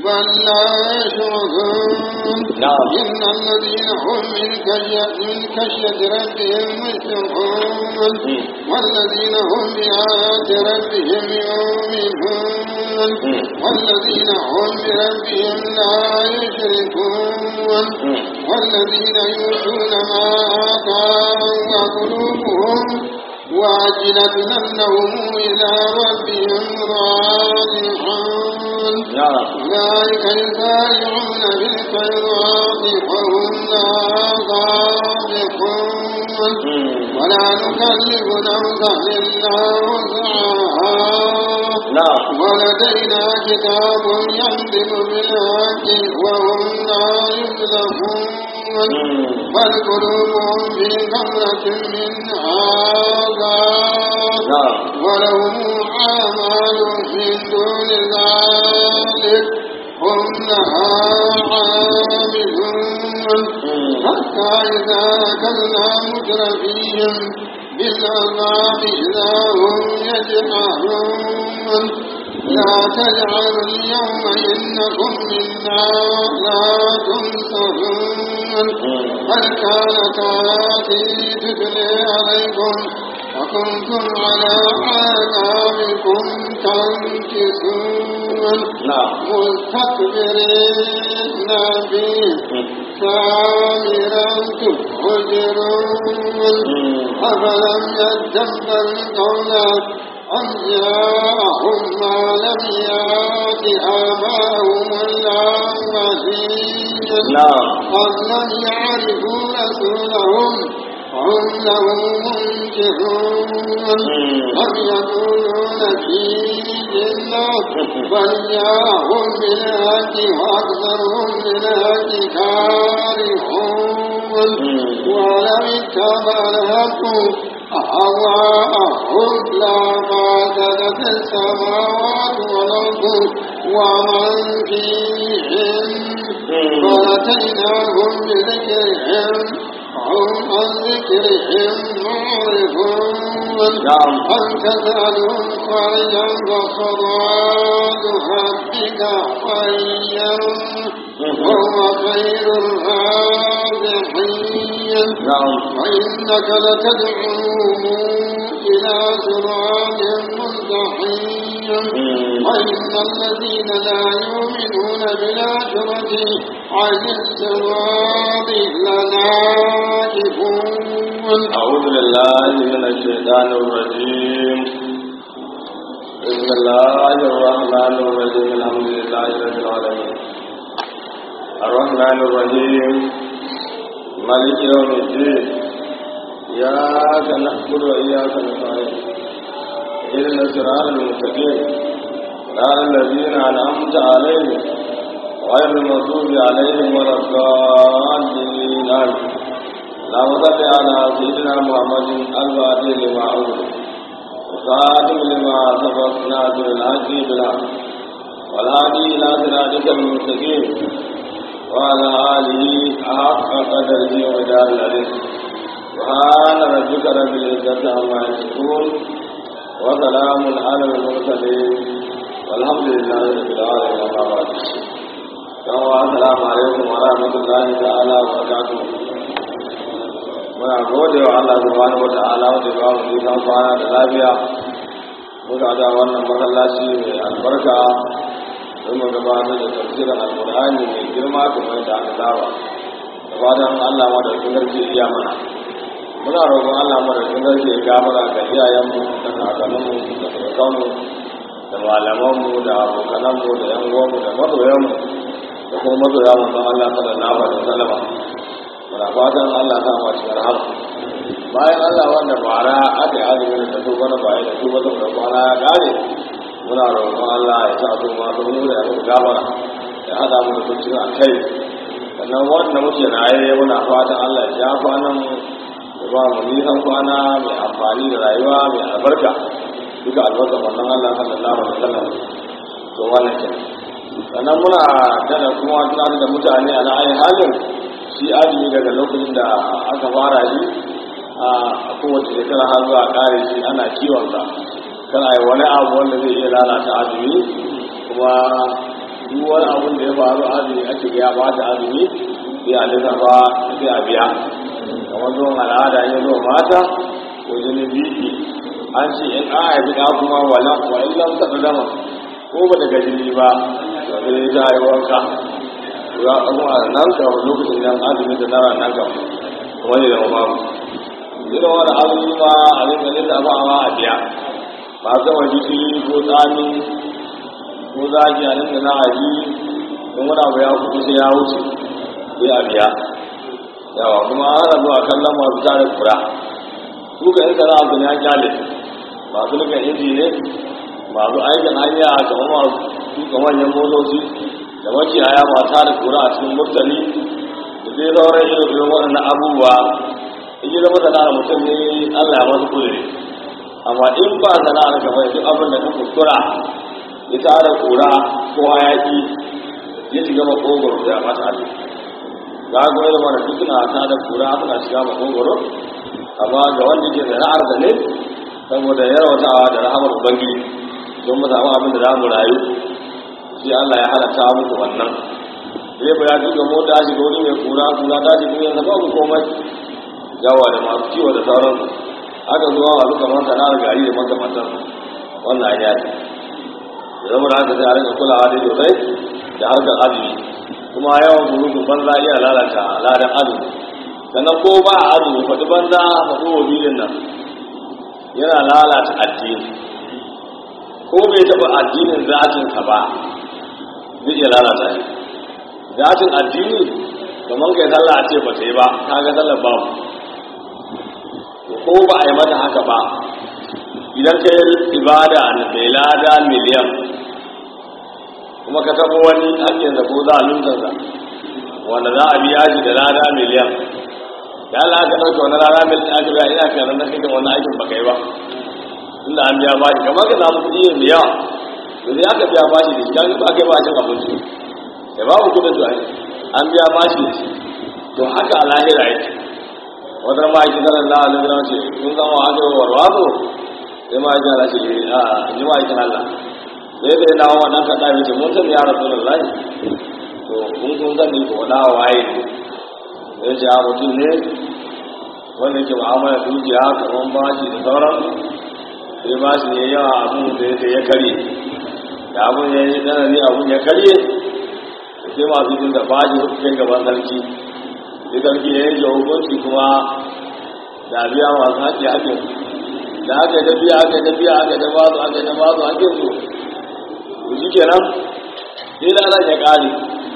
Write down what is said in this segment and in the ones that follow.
بل لا يشعرون نعم. إن الذين هم من كشية من كشية ربهم مشفقون مم. والذين هم بآيات ربهم يؤمنون مم. والذين هم بربهم لا يشركون مم. والذين يؤتون ما آتاهم وقلوبهم واجلة أنهم إلى ربهم راجعون نعم أولئك يسارعون بالخيرات وهم لا سابقون مم. ولا نكلف نفسا إلا وسعها نعم ولدينا كتاب ينطق بالحق وهم لا يظلمون مم. بل قلوبهم في غمرة من هذا نعم ولهم أعمال من دون ذلك هم لها عاملون مم. حتى إذا أكلنا مترفيهم بالعذاب إذا هم يجمعون لا تجعلوا اليوم إنكم منا لا تنصرون بل كانت آياتي تتلي عليكم وكنتم على آثاركم تنكسون نعم مستكبرين به سامرا تخرجون أفلم يدبر القول أم جاءهم ما لم يأت آباءهم الأولين نعم أم لم يعرفوا رسولهم هم له منكرون أم يقولون في جنة بل جاءهم بالهدي وأكثرهم بالهدي كارهون ولم اتبع الحق أهواءهم لفاسدت السماوات والأرض ومن فيهن ولاتيناهم بذكرهم هم عن ذكرهم معرضون نعم. أن تسألهم خرجا فخراج ربك خيرا وهو خير الرازقين نعم وإنك لتدعوهم إلى صراط مستقيم وإن الذين لا يؤمنون بالآخرة عن الصراط لناكبون أعوذ بالله من الشيطان الرجيم بسم الله الرحمن الرحيم الحمد لله رب العالمين الرحمن الرحيم مالك يوم الدين إياك نعبد وإياك نستعين إهدنا الصراط المستقيم صراط الذين أنعمت عليهم غير المغضوب عليهم ولا الضالين آمين اللهم صل على سيدنا محمد الفاتح لما أغلق وخاتم لما سبق ناصر الحق بالحق والهادي إلى صراطك المستقيم وعلى آله حق قدره وجعل العلم سبحان ربك رب العزة عما يصفون وسلام على المرسلين والحمد لله رب العالمين أما بعد السلام عليكم ورحمة الله تعالى وبركاته muna gode wa Allah subhanahu wata'ala wanda ba mu nisan kwana da lafiya muka da wannan masallaci mai albarka don mu gabatar da tafsirin alkur'ani mai girma kamar yadda aka saba da fatan Allah madaukakin sarki iya mana muna roƙon Allah madaukakin sarki ya gafara ga iyayenmu da kakanninmu da surukanmu da malamanmu da abokananmu da yan uwanmu da masoyanmu da kuma masoya mu san Allah sallallahu alaihi wasallam muna fatan Allah ta ma cikin rahama bayan Allah wanda bara aka yi azumi da su bana bayan da su ba da kwana ya kare muna roƙon Allah ya sa su ma su mu da ya muku gafara ya hada mu da kuncin a kai sannan wanda muke raye muna fatan Allah ya ja kwanan mu ya ba mu nisan kwana mai amfani da rayuwa mai albarka duka albarka wannan Allah sallallahu alaihi wasallam to wannan kenan sannan muna dana kuma tunanin da mutane a na'ayin halin shi azumi daga lokacin da aka fara shi a kowace shekara har zuwa kare shi ana kiwonsa kana yi wani abu wanda zai iya lalata azumi kuma duk wani abin da ya faru azumi ake ga ya bata azumi sai a lissafa sai a biya kamar zuwan al'ada ya zo mata ko jinin biki an ce in an haifi ɗa kuma wala wa in lam taɓa dama ko ba daga jini ba sai ta yi wanka ya kuma nan ka lokacin nan azumi da nara nan ka kuma ne da umaru irin wani azumi ma a rinka lissafa ma a biya ba zama jiki ko tsami ko zaki a rinka na aji in wani abu ya kuɗi sai ya wuce sai a biya yawa kuma an rabu a kallon masu tare kura su ga yin sana'a su ne an kyale masu nukan inji ne masu aikin hanya kamar masu tuka manyan motoci da makiyaya masu tare kura a cikin murtali da zai sauran irin irin waɗannan abubuwa in yi zama sana'ar mutum ne allah ya masu kure amma in ba sana'ar ka bai duk abin da ka kuskura ya tara kura ko hayaki ya shiga makogoro da ya mata hannu ga ga irin wani duk suna ta da kura suna shiga makogoro amma ga wanda ke sana'ar da ne saboda yarwatawa da rahamar ubangiji don mu samu abin da za mu rayu sai Allah ya halatta muku wannan zai ba ya duka mota shiga wani mai kura kura ta shiga yanzu babu komai yawa da masu kiwo da sauransu aka zuwa masu kamar sana'ar gari da makamantar wannan ya ce da zama da haka sai a rika kulawa dai sosai da harkar azumi kuma yawan surutun banza iya lalata ladan azumi sannan ko ba a azumi faɗi banza faɗi wabilin nan yana lalata addini ko bai taɓa addinin zatinsa ba zai iya lalata shi zatin addini kamar kai sallah a ce ba ta yi ba ka ga sallar babu ko ba a yi mata haka ba idan ka yi ibada mai lada miliyan kuma ka taɓa wani hakkinsa ko za a luntarsa wanda za a biya shi da lada miliyan da Allah ka ɗauka wani rana miliyan aka biya ina kan ranar kai wani aikin ba kai ba inda an biya bashi kamar ka samu kuɗi yin yawa da zai aka biya bashi da shi kan ba kai bashin abinci da babu kuɗin to an biya bashi da shi to haka a lahira yake wata ma ake zanen la alaihi wasallam ce kun zama aka yi warwazo sai ma ake ala ce a ji ma ake Allah sai da dawo wannan kaɗa mai ce mun sani ya rasu da lai to kun kun sani ko na waye ne ya ce a mutum ne wanda ke mu'amala dukiya kamar bashi da sauran sai bashi ne yawa abun da ya karye da abun ya yi tsanani abun ya karye sai masu jin da bashi kai gaban sarki sai sarki ya yanke hukunci kuma da biya masu haƙƙi haƙƙin da aka yi tafiya aka yi tafiya aka yi ta bazu aka yi ta bazu haƙƙin su to shi kenan sai lalan ya ƙare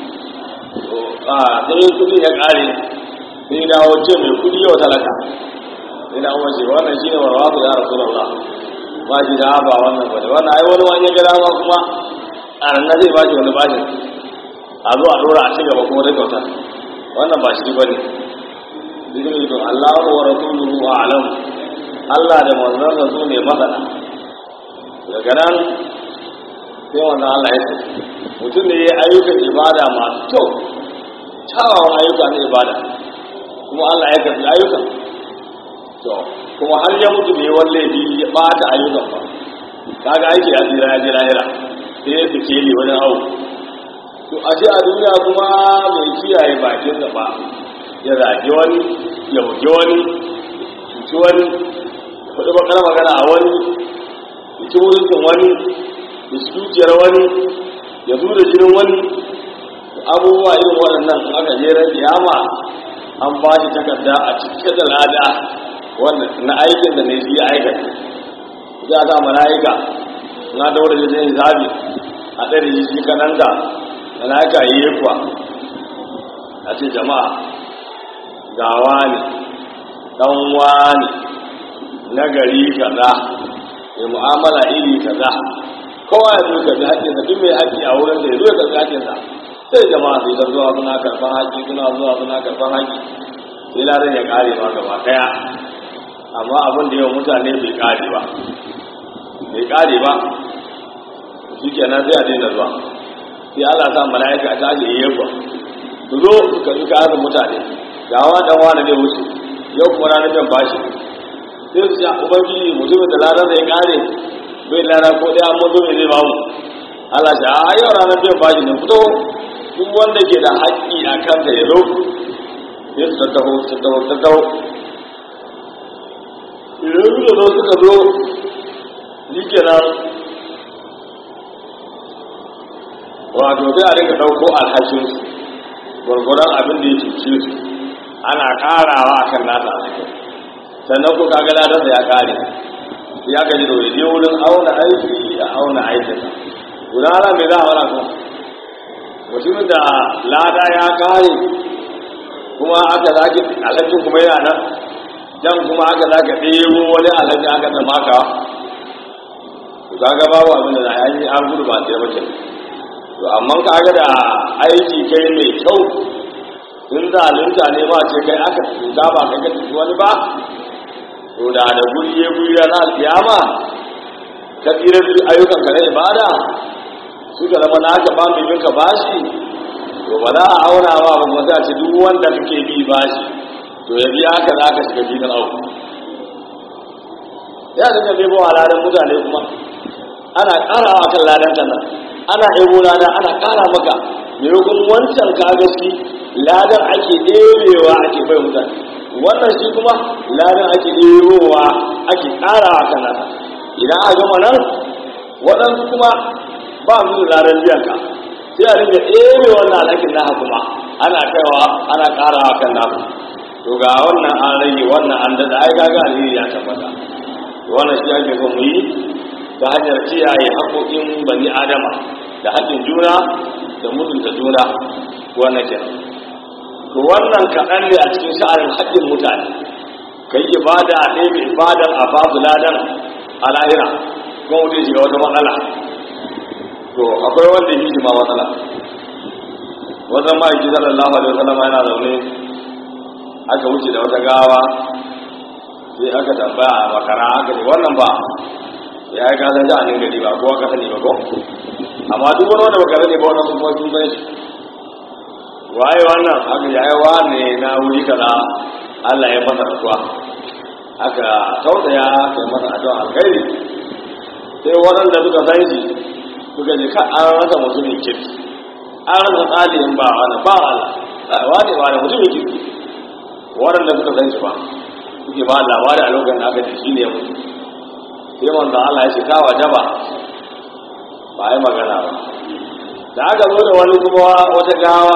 a sai kudi ya ƙare sai dawo ce mai kudi yau talaka sai na umar ce wannan shi ne warwasu ya rasu da Allah ba shi da ba wannan ba wannan ai wani wani ya gada ma kuma a nan zai ba shi wani bashin a zo a dora a ci gaba kuma dai kyauta wannan ba shi ba ne zikin to Allah wa rasuluhu a'lam Allah da manzansa su ne masana daga nan sai wannan Allah ya ce mutum ne ya ayyukan ibada masu kyau kyawawan ayyuka na ibada kuma Allah ya karbi ayyukan to kuma har ya mutu ne wani laifi ya bata ayyukan ba kaga aiki ya tsira ya je lahira sai ya fice ne wani awu to a ce a duniya kuma mai kiyaye bakin da ba ya zage wani ya buge wani cuci wani ya faɗi bakar magana a wani ya ci wurin wani ya ci dukiyar wani ya zo da jinin wani abubuwa irin waɗannan aka jera kiyama an ba shi takarda a cike da lada wanda na aikin da ne shi aikata za a sa mala'ika na daura da zai zabi a ɗari shi shi kananta mala'ika yi yi kuwa a ce jama'a gawa ne ɗanwa ne na gari kaza mai mu'amala iri kaza kowa ya zo ka bi haƙƙinsa duk mai haƙƙi a wurin da ya zo ya karɓi haƙƙinsa sai jama'a sai ta zuwa suna karɓar haƙƙi suna zuwa suna karɓar haƙƙi sai ladan ya ƙare ma gaba ɗaya amma abin da yawan mutane bai ƙare ba bai ƙare ba shi kenan sai a daina zuwa sai Allah sa mala'ika a tashi yi yakwa su zo su karɓi kayan mutane ga wa dan wani ne wuce yau kuma na nufin bashi sai su ce ubangiji mutumin da ladan da ya ƙare bai lara ko ɗaya amma zo mai zai bamu Allah ce a yau ranar biyan bashi ne fito duk wanda ke da haƙƙi a kansa ya zo ya su tattaho tattaho tattaho idan suka zo suka zo shi kenan wato sai a rika ɗauko alhakinsu gwargwaron abin da ya cuce su ana ƙarawa a kan nasa alhakin sannan ko kaga ladarsa ya ƙare ya gaji da waje wurin auna aiki a auna aikinsa guda ana mai za a wala kuma mutumin da lada ya ƙare kuma aka zaki alhakin kuma yana nan jan kuma aka zaka ɗebo wani alhakin aka tamaka kaga babu abin da na yi an gudu ba sai mace to amma kaga da aiki kai mai kyau in zalunta ne ma ce kai aka tuta ba kai ka tuti wani ba to da da guri ya guri na alkiyama ka tsira da ayyukan ka na ibada suka zama na aka ba mai ka bashi to ba za a auna ba ba kuma sai a ce duk wanda kake bi bashi to ya biya haka za ka shiga filin auku ya dinga bai bawa ladan mutane kuma ana ƙarawa kan ladan kan nan ana ebo lada ana ƙara maka maimakon wancan kagaski ladan ake ɗebewa ake bai mutane wannan shi kuma ladan ake ɗebowa ake ƙarawa kan nan idan a gama nan waɗansu kuma ba su da ladan biyan ka sai a ringa ɗebe wannan alhakin naka kuma ana kaiwa ana ƙarawa kan naku to ga wannan an rage wannan an daɗa ai gaga alheri ya tabbata wannan shi ake son mu yi ta hanyar kiyaye haƙoƙin bani adama da haƙƙin juna da mutunta juna wannan ke to wannan kaɗan ne a cikin sha'anin haƙƙin mutane ka yi ibada a ɗaya mai ibadan a babu ladan a lahira kuma mutum shiga wata matsala to akwai wanda yi ma matsala wajen ma'aiki sallallahu alaihi wasallam yana zaune aka wuce da wata gawa sai aka tambaya a makara aka ce wannan ba ya yi kasan ja'anin gari ba ko aka sani ba ko amma duk wani wanda baka sani ba wannan kuma sun san shi waye wannan aka ya yi wane na wuri kaza Allah ya masa rasuwa aka tausaya aka yi masa addu'a alkhairi sai waɗanda suka san shi suka ji ka an rasa mutumin kirki an rasa tsalin ba wani ba Allah wani wani mutumin kirki waɗanda suka san shi ba suke ba labari a lokacin da aka ji shi ne mutu sai manzo Allah ya ce ka wajaba ba ai magana ba da aka zo da wani kuma wata gawa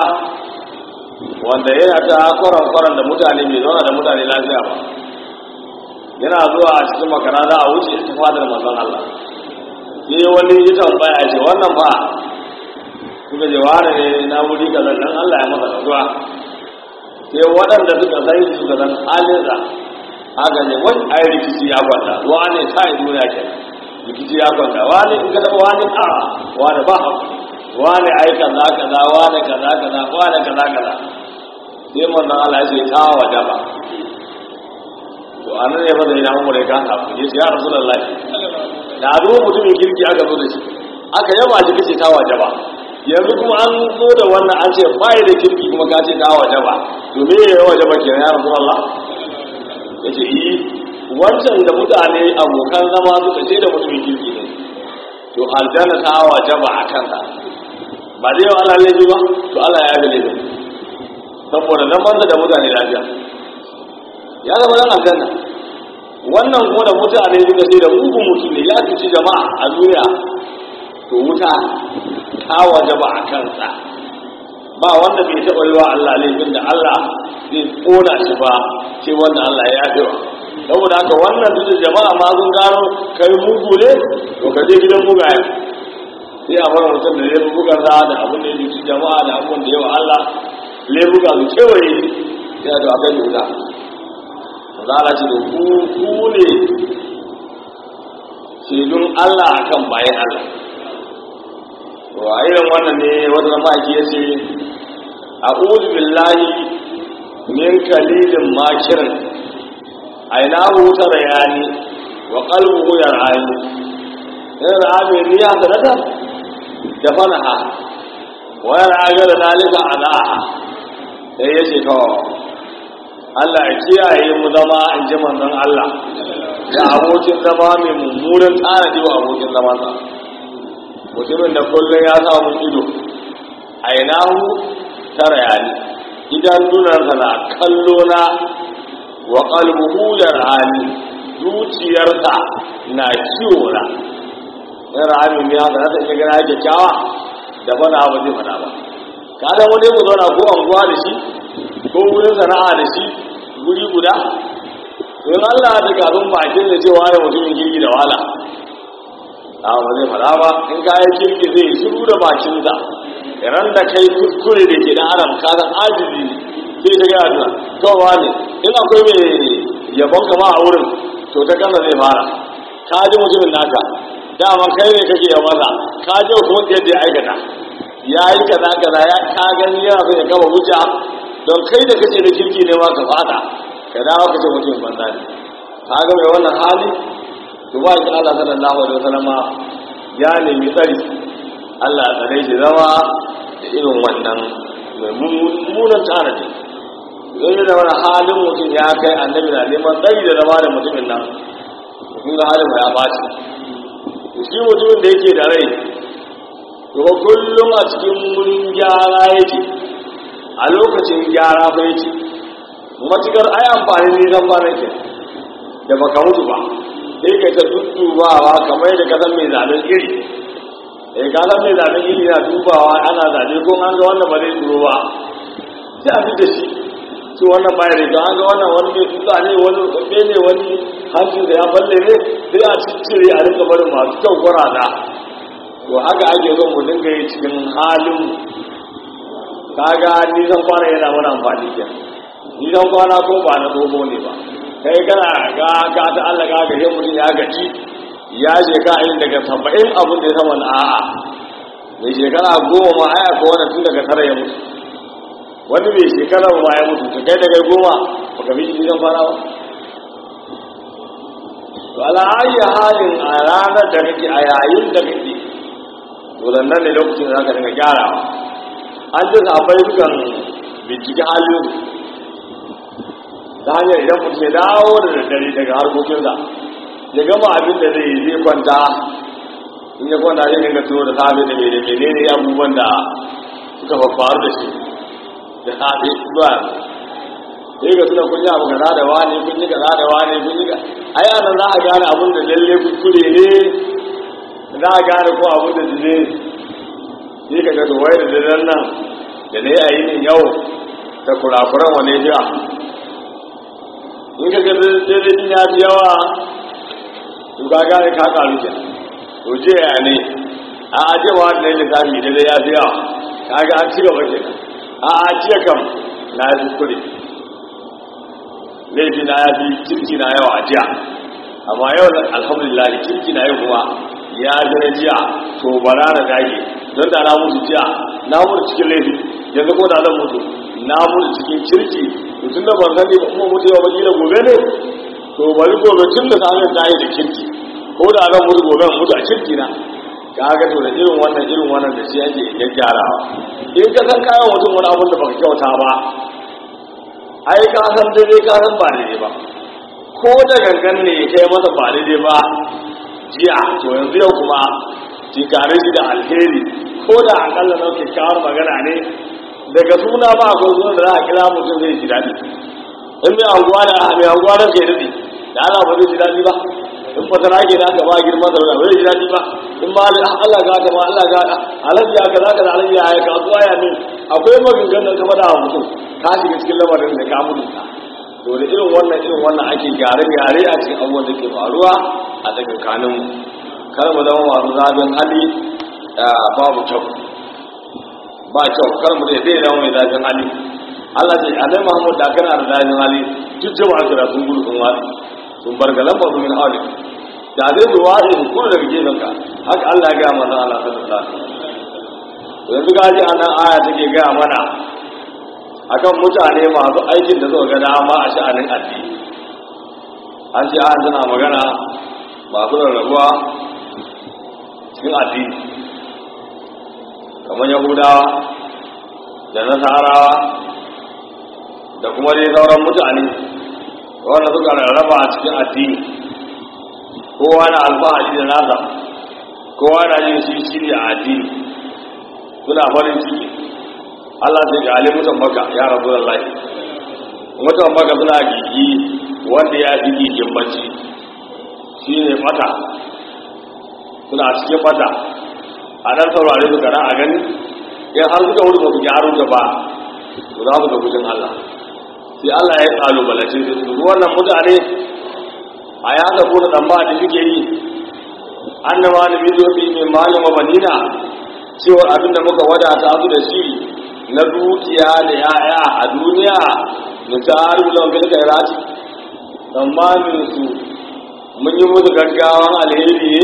wanda yana ta kwaran kwaran da mutane bai zauna da mutane lafiya ba yana zuwa a cikin makara za a wuce ta fadar manzon Allah sai wani ya tambaya ce wannan fa suka je ware ne na wuri kaza dan Allah ya masa rasuwa sai waɗanda suka san shi suka san halinsa haka ne wani ai rikici ya kwanta wani kai duniya ke rikici ya kwanta wani in ka taba wani a wani ba wani ai kaza kaza wani kaza kaza wani kaza kaza sai manzon Allah ya ce ta wajaba to anan ne fa da ina umure ka ta ku yace ya rasulullahi da zo mutumin kirki aka zo da shi aka yaba shi kace ta wajaba yanzu kuma an zo da wannan an ce bai da kirki kuma ka ce ta wajaba to me ya wajaba kenan ya rasulullah ya ce yi wancan da mutane abokan zama suka ce da mutumin kirki ne to aljanna ta wajaba a kansa ba zai wa Allah laifi ba to Allah ya yi laifin saboda zamansa da mutane lafiya ya zama dan aljanna wannan kuma da mutane suka ce da mugun mutum ne ya cuci jama'a a duniya to wuta ta wajaba a kansa ba wanda bai taɓa yi wa Allah laifin da Allah zai kona shi ba sai wanda Allah ya yafe wa saboda haka wannan duk jama'a ma sun gano kai mugu ne to ka je gidan mugaye sai a fara mutum da laifukan sa da abin da ya cuci jama'a da abin da yawa Allah laifuka su kewaye sai a to akai da wuta zala ce da ku ku ne shaidun Allah akan bayan Allah to a irin wannan ne wata zama ake yace a'udhu billahi min kalilin makirin ainahu tarayani wa qalbuhu yar'ani in ra'ami riya sanata da fanaha wa yar'aga da dalika anaha sai yace to Allah ya kiyaye mu zama in ji manzon Allah da abokin zama mai mummunan tsanadi wa abokin zamansa mutumin da kullum ya samu ido ainahu tara yani idan dunansa na kallo na wa qalbuhu yarani zuciyarsa na ciwo na in rami ne haka na sanya gana yake kyawa da fana ba zai fana ba ka da wani mu zauna ko anguwa da shi ko wurin sana'a da shi guri guda in Allah da kafin bakin da cewa ya mutumin girgi da wahala a ba zai fada ba in kayan kirki zai shiru da bakinsa ran da kai kuskure da ke da adam ka san ajizi sai ta gaya da kawawa ne in akwai mai yabon kama a wurin to ta kansa zai fara ka ji mutumin naka dama kai ne kake yawa masa ka ji kuma yadda ya aikata ya yi kaza kaza ya ka gani yana so ya kama hujja don kai da kace da kirki ne ma ka fada ka dawo ka ce mutumin banza ne ka ga mai wannan hali to ba shi Allah sallallahu alaihi wasallama ya nemi tsari Allah ya tsare shi zama da irin wannan mai mummunan tanadi zai yi da wani halin mutum ya kai annabi na neman tsari da zama da mutumin nan mutum ga halin ya baci shi mutumin da yake da rai kuma kullum a cikin wurin gyara yake a lokacin gyara fa yake matukar ai amfani ne zan fara ke da baka mutu ba sai ka ta duddubawa kamar da kasan mai zaben iri eh ka san mai zaben iri na dubawa ana zabe ko an ga wannan ba zai turo ba sai a da shi su wannan baya da ga an ga wannan wani mai tuka ne wani kafe ne wani hancin da ya balle ne sai a ciccire a rika barin masu kyau kwarada to haka ake zo mu dinga yi cikin halin kaga nisan kwana yana mana amfani kenan nisan kwana ko ba na tsoho ne ba kai kana ga ka ta Allah ga ga mutum ya gaji ya shekara irin daga saba'in abin da ya sama a'a mai shekara goma ma aya ko wani tun daga tara ya mutu wani mai shekara ma ya mutu ta kai daga goma ba ka fi shi zan fara ba to ala ayi halin a ranar da kake a yayin da kake to nan ne lokacin da za ka dinga gyarawa an ji sabai dukan bincike halin ta hanyar idan mutum ya dawo da daddare daga harkokinsa ya gama abin da zai zai kwanta in ya kwanta zai dinga tuno da safe da mai da menene abubuwan da suka faru da shi da safe zuwa sai ga suna kun yi abu kaza da wani kun yi kaza da wani kun yi ka ai anan za a gane abin da lalle kuskure ne za a gane ko abin da zile sai ka ga to wai da daren nan da na yi a yinin yau da kurakuran wane jiya in ka ga dare ya fi yawa to ka gane ka karu ke to je ya ne a aje wa da lissafi da ya fi yawa ka ga an ci gaba ke a a jiya kam na yi kuskure laifi na ya fi kirki na yawa a jiya amma yau alhamdulillah kirki na yau kuma ya ji na jiya to bara da dage don da na mutu jiya na mutu cikin laifi yanzu ko da zan mutu na mutu cikin kirki mutum da ban sani ba kuma mutu yau ba kila gobe ne to bari gobe tun da samun ta yi da kirki ko da zan mutu gobe mutu a kirki na ka ga to da irin wannan irin wannan da shi ake gyaggyarawa in ka san kayan mutum wani abun da baka kyauta ba ai ka san daidai ka san ba daidai ba ko da gangan ne kai masa ba daidai ba jiya to yanzu yau kuma tinkare shi da alheri ko da akalla na kyakkyawar magana ne daga suna ba akwai suna da za a kira mutum zai ji daɗi in mai anguwa da mai anguwa da ke daɗi da ana ba zai ji daɗi ba in fasara ke da aka ba girman da ba zai ji daɗi ba in ma Allah ga ta ma Allah ga ta alaji ya kaza kaza alaji ya ya kasuwa ya min akwai maganganun kama da mutum ka shiga cikin lamarin da ka mutunta to da irin wannan irin wannan ake gyare-gyare a cikin abubuwan da ke faruwa a tsakankanin mu kar mu zama masu zafin hali babu kyau ba kyau kar mu dai zai zama mai zafin hali Allah ce annabi Muhammad da kana da zafin hali duk jama'a kira sun gudu sun wani sun bar galan ba su min hali da zai zuwa in kuma daga gefen ka haka Allah ya ga manzo Allah sallallahu alaihi wasallam yanzu gaji anan aya take ga mana akan mutane masu aikin da suka ga dama a sha'anin addini an ce an tana magana masu rarrabuwa cikin addini kamar yahudawa da nasarawa da kuma dai sauran mutane wanda suka rarraba a cikin addini kowa na alfahari da nasa kowa na yin shi shiri a addini suna farin ciki Allah sai ga ali mutan maka ya rabu da lai mutan maka suna gigi wanda ya fi gigin bacci shi ne mata suna cikin mata a nan saurare su kana a gani in har suka wuri ba su gyaru da ba to za su ga gudun Allah sai Allah ya kalubalace su wannan mutane a ya da kuma dan ba da suke yi annama da bidobi mai malin wa banina cewa abin da muka wadata su da shi na dukiya da yaya a duniya da taru da wani kairati tsammanin su mun yi musu gaggawan alheri ne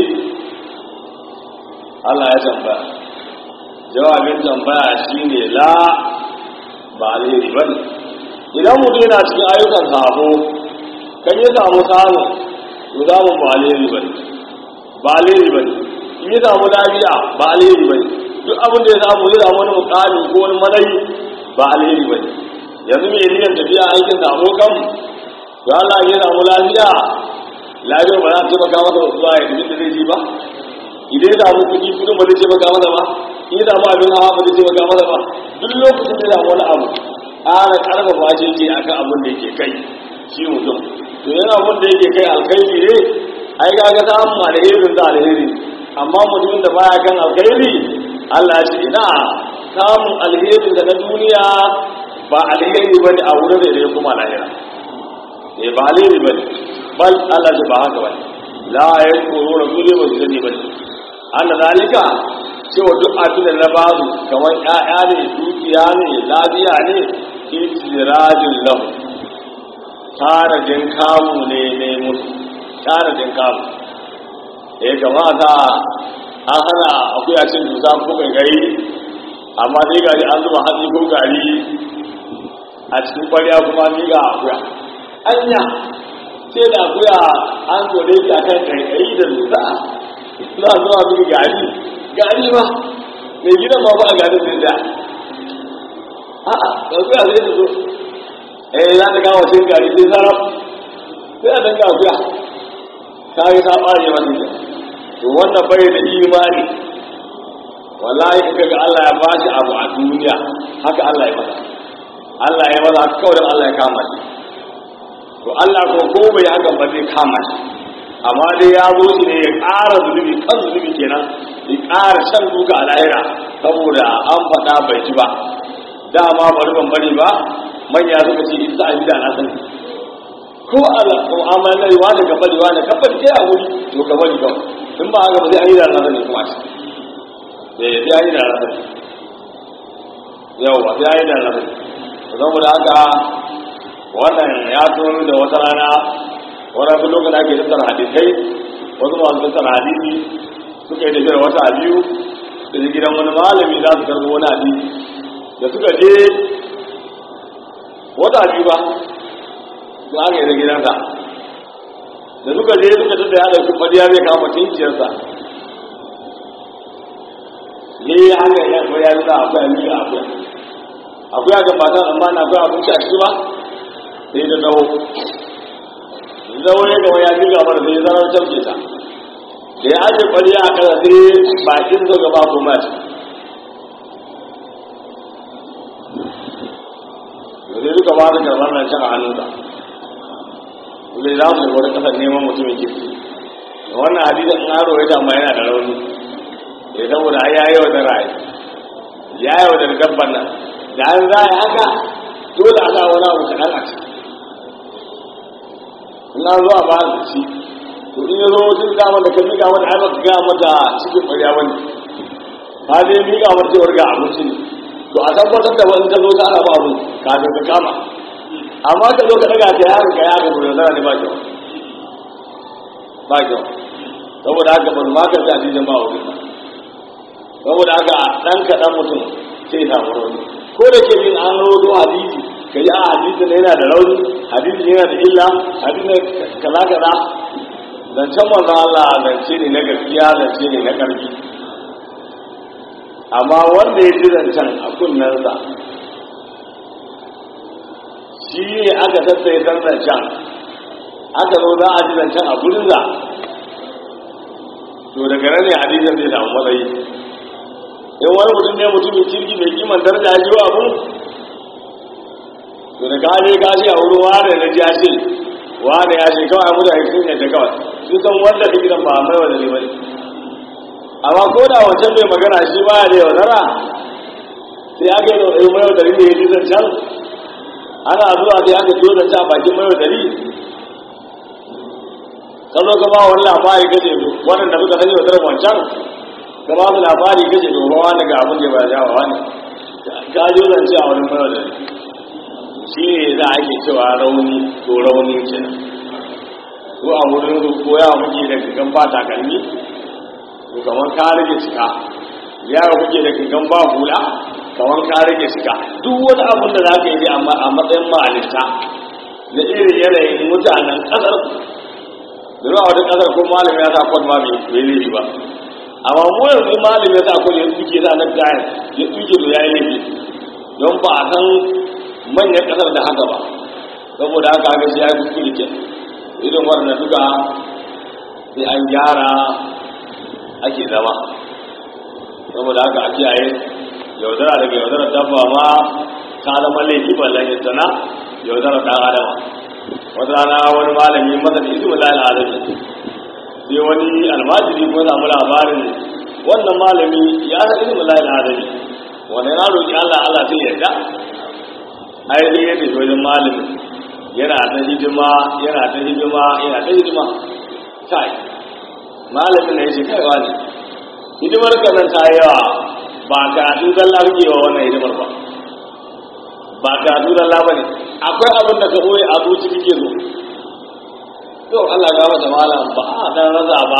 Allah ya tambaya jawabin tambaya shine la ba alheri ba ne idan mutum yana cikin ayyukan sabo kan yi samu samu to samun ba alheri ba ne ba alheri ba ne in yi samu lafiya ba alheri ba ne duk abin da ya samu ya samu wani mukami ko wani manayi ba alheri ba ne yanzu mai niyan tafiya aikin sabo kan to Allah ya samu lafiya lafiyar ba za ta taimaka masa zuwa ya tafi da zai ji ba idan ya samu kuɗi kuɗin ba zai taimaka masa ba in ya samu abin hawa ba zai taimaka masa ba duk lokacin da ya samu wani abu ƙara ƙarfafa shi ke akan abin da yake kai shi mutum to yana abin da yake kai alkhairi ne ai kaga samun alherin da alheri amma mutumin da baya kan alkhairi Allah ya ce ina samun alherin da na duniya ba alheri bane a wurin da ya kuma lahira eh ba alheri bane bal Allah ya ba haka bane la yakuru rasuli ba su sani bane anna zalika cewa duk abin da na ba su kamar ƴaƴa ne dukiya ne lafiya ne itirajin lahu tanadin kamu ne ne musu tanadin kamu da ya kamata an hana akuya cin dusa ko gari amma dai gari an zuba hatsi ko gari a cikin kwarya kuma ni ga akuya anya sai da akuya an zore ta kan gari da dusa za a zuwa miki gari gari ba mai gidan ma ba a gari zai da a'a akuya zai da zo eh za ta kawo cin gari sai sarraf sai a danga akuya ta yi ta ɓare masa ke to wannan bai da imani wallahi in kaga Allah ya ba shi abu a duniya haka Allah ya masa Allah ya masa haka kawai Allah ya kama shi to Allah ko ko bai haka ba zai kama shi amma dai ya zo shi ne ya ƙara zunubi kan zunubi kenan ya ƙara shan duka a lahira saboda an faɗa bai ci ba dama bari ban bari ba manya suka ce in za a yi da na sani ko Allah ko amalan da wani ka bari wani ka bari a wuri to ka bari kawai in ba haka ba zai yi da na sani kuma shi eh sai yi da na sani yawa sai yi da na sani saboda haka wannan ya tono da wata rana wani su lokacin ake tattara hadisai wasu masu tattara hadisi suka yi tafiyar wata biyu da gidan wani malami za su karɓi wani hadisi da suka je wata biyu ba su aka yi da gidansa da suka je suka tada ya ɗauki fadiya zai kama tinciyarsa ne ya haka ya ko ya nuna akwai amiri akwai akwai a gabata amma na akwai abinci a ciki ba sai da dawo zawo ya gaba ya ji gaba da sai zarar cauke ta da ya ajiye fadiya a kasa sai bakin zo gaba ko mace sai duka ba da karɓar nan can a hannunsa zai za su wani ƙasar neman mutumin kirki da wannan hadisin in aro ya amma yana da rauni ya saboda ya yi wa da ra'ayi ya yi wa da dabban nan da an za a yi haka dole a sa wani abu kaɗan a ciki in an zo a ba su ci to in ya zo wajen dama da kan miƙa mata ai ba ka gaya mata cikin ƙwarya wani ta dai miƙa mata cewar ga abinci ne to a tabbatar da wani ta zo ta ana ba abu kafin ka kama amma ka zo ka daga ta yaron ka ya ga gudu zara ne ba kyau ba kyau saboda haka ban ma ka ta jijin ba wurin saboda haka dan kaɗan mutum sai ya samu rauni ko da ke bin an rodo hadisi ka yi a hadisi ne yana da rauni hadisi ne yana da illa hadisi ne kaza kaza zancen manzon Allah zance ne na gaskiya zance ne na ƙarfi amma wanda ya ji zancen a kunnensa shi ne aka tattaye san zancen aka zo za a ji zancen a gurinsa to daga nan ne hadisin zai samu matsayi in wani mutum ne mutumin kirki mai kiman daraja ya jiwa abu to da kaje ka ce a wurin wane na ji ya ce wane ya ce kawai mutane sun yadda kawai sun san wanda ka gidan ba a mai wanda ne bane amma ko da wancan mai magana shi ba ya da yaudara sai aka yi da mai yaudari ne ya ji zancen ana zuwa sai aka ciyo zancen a bakin mai yaudari ka zo ka ba wani labari kace wannan da muka sani yaudarar wancan ka ba mu labari kace to ba wani ga abin da ba ya wa ne ka ji zance a wani mai yaudari shi ne za a ke cewa rauni to rauni ce ko a wurin ko ya muke da kikan ba takalmi to kamar ka rage cika yaro kuke da kikan ba hula kamar ka rage cika duk wani abin da za ka yi amma a matsayin ma'alista na irin yanayin mutanen ƙasar da zuwa wata ƙasar ko malam ya sa kwan ma bai laifi ba amma mu yanzu malam ya sa kwan ya tsuke sa na kayan ya tsuke to ya yi laifi don ba a san manyan kasar da haka ba saboda haka haka shi ya yi kuskure ke irin wannan duka sai an gyara ake zama saboda haka a kiyaye yaudara daga yaudara dabba ma ta zama laifi ballan ya sana yaudara ɗan adama wata rana wani malami masa da isi mulal adami sai wani almajiri ko samu labarin wannan malami ya san isi mulal adami wanda ya roƙi Allah Allah sai yarda ai dai yadda shi wajen malami yana ta hidima yana ta hidima yana ta hidima kai malamin na ya ce kaiwa ne hidimar ka nan ta yawa ba ka tu zalla kake wa wannan hidimar ba ba ka tu zalla ba ne akwai abin da ka ɓoye a zuci kake so to Allah ga mata malam ba a dan raza ba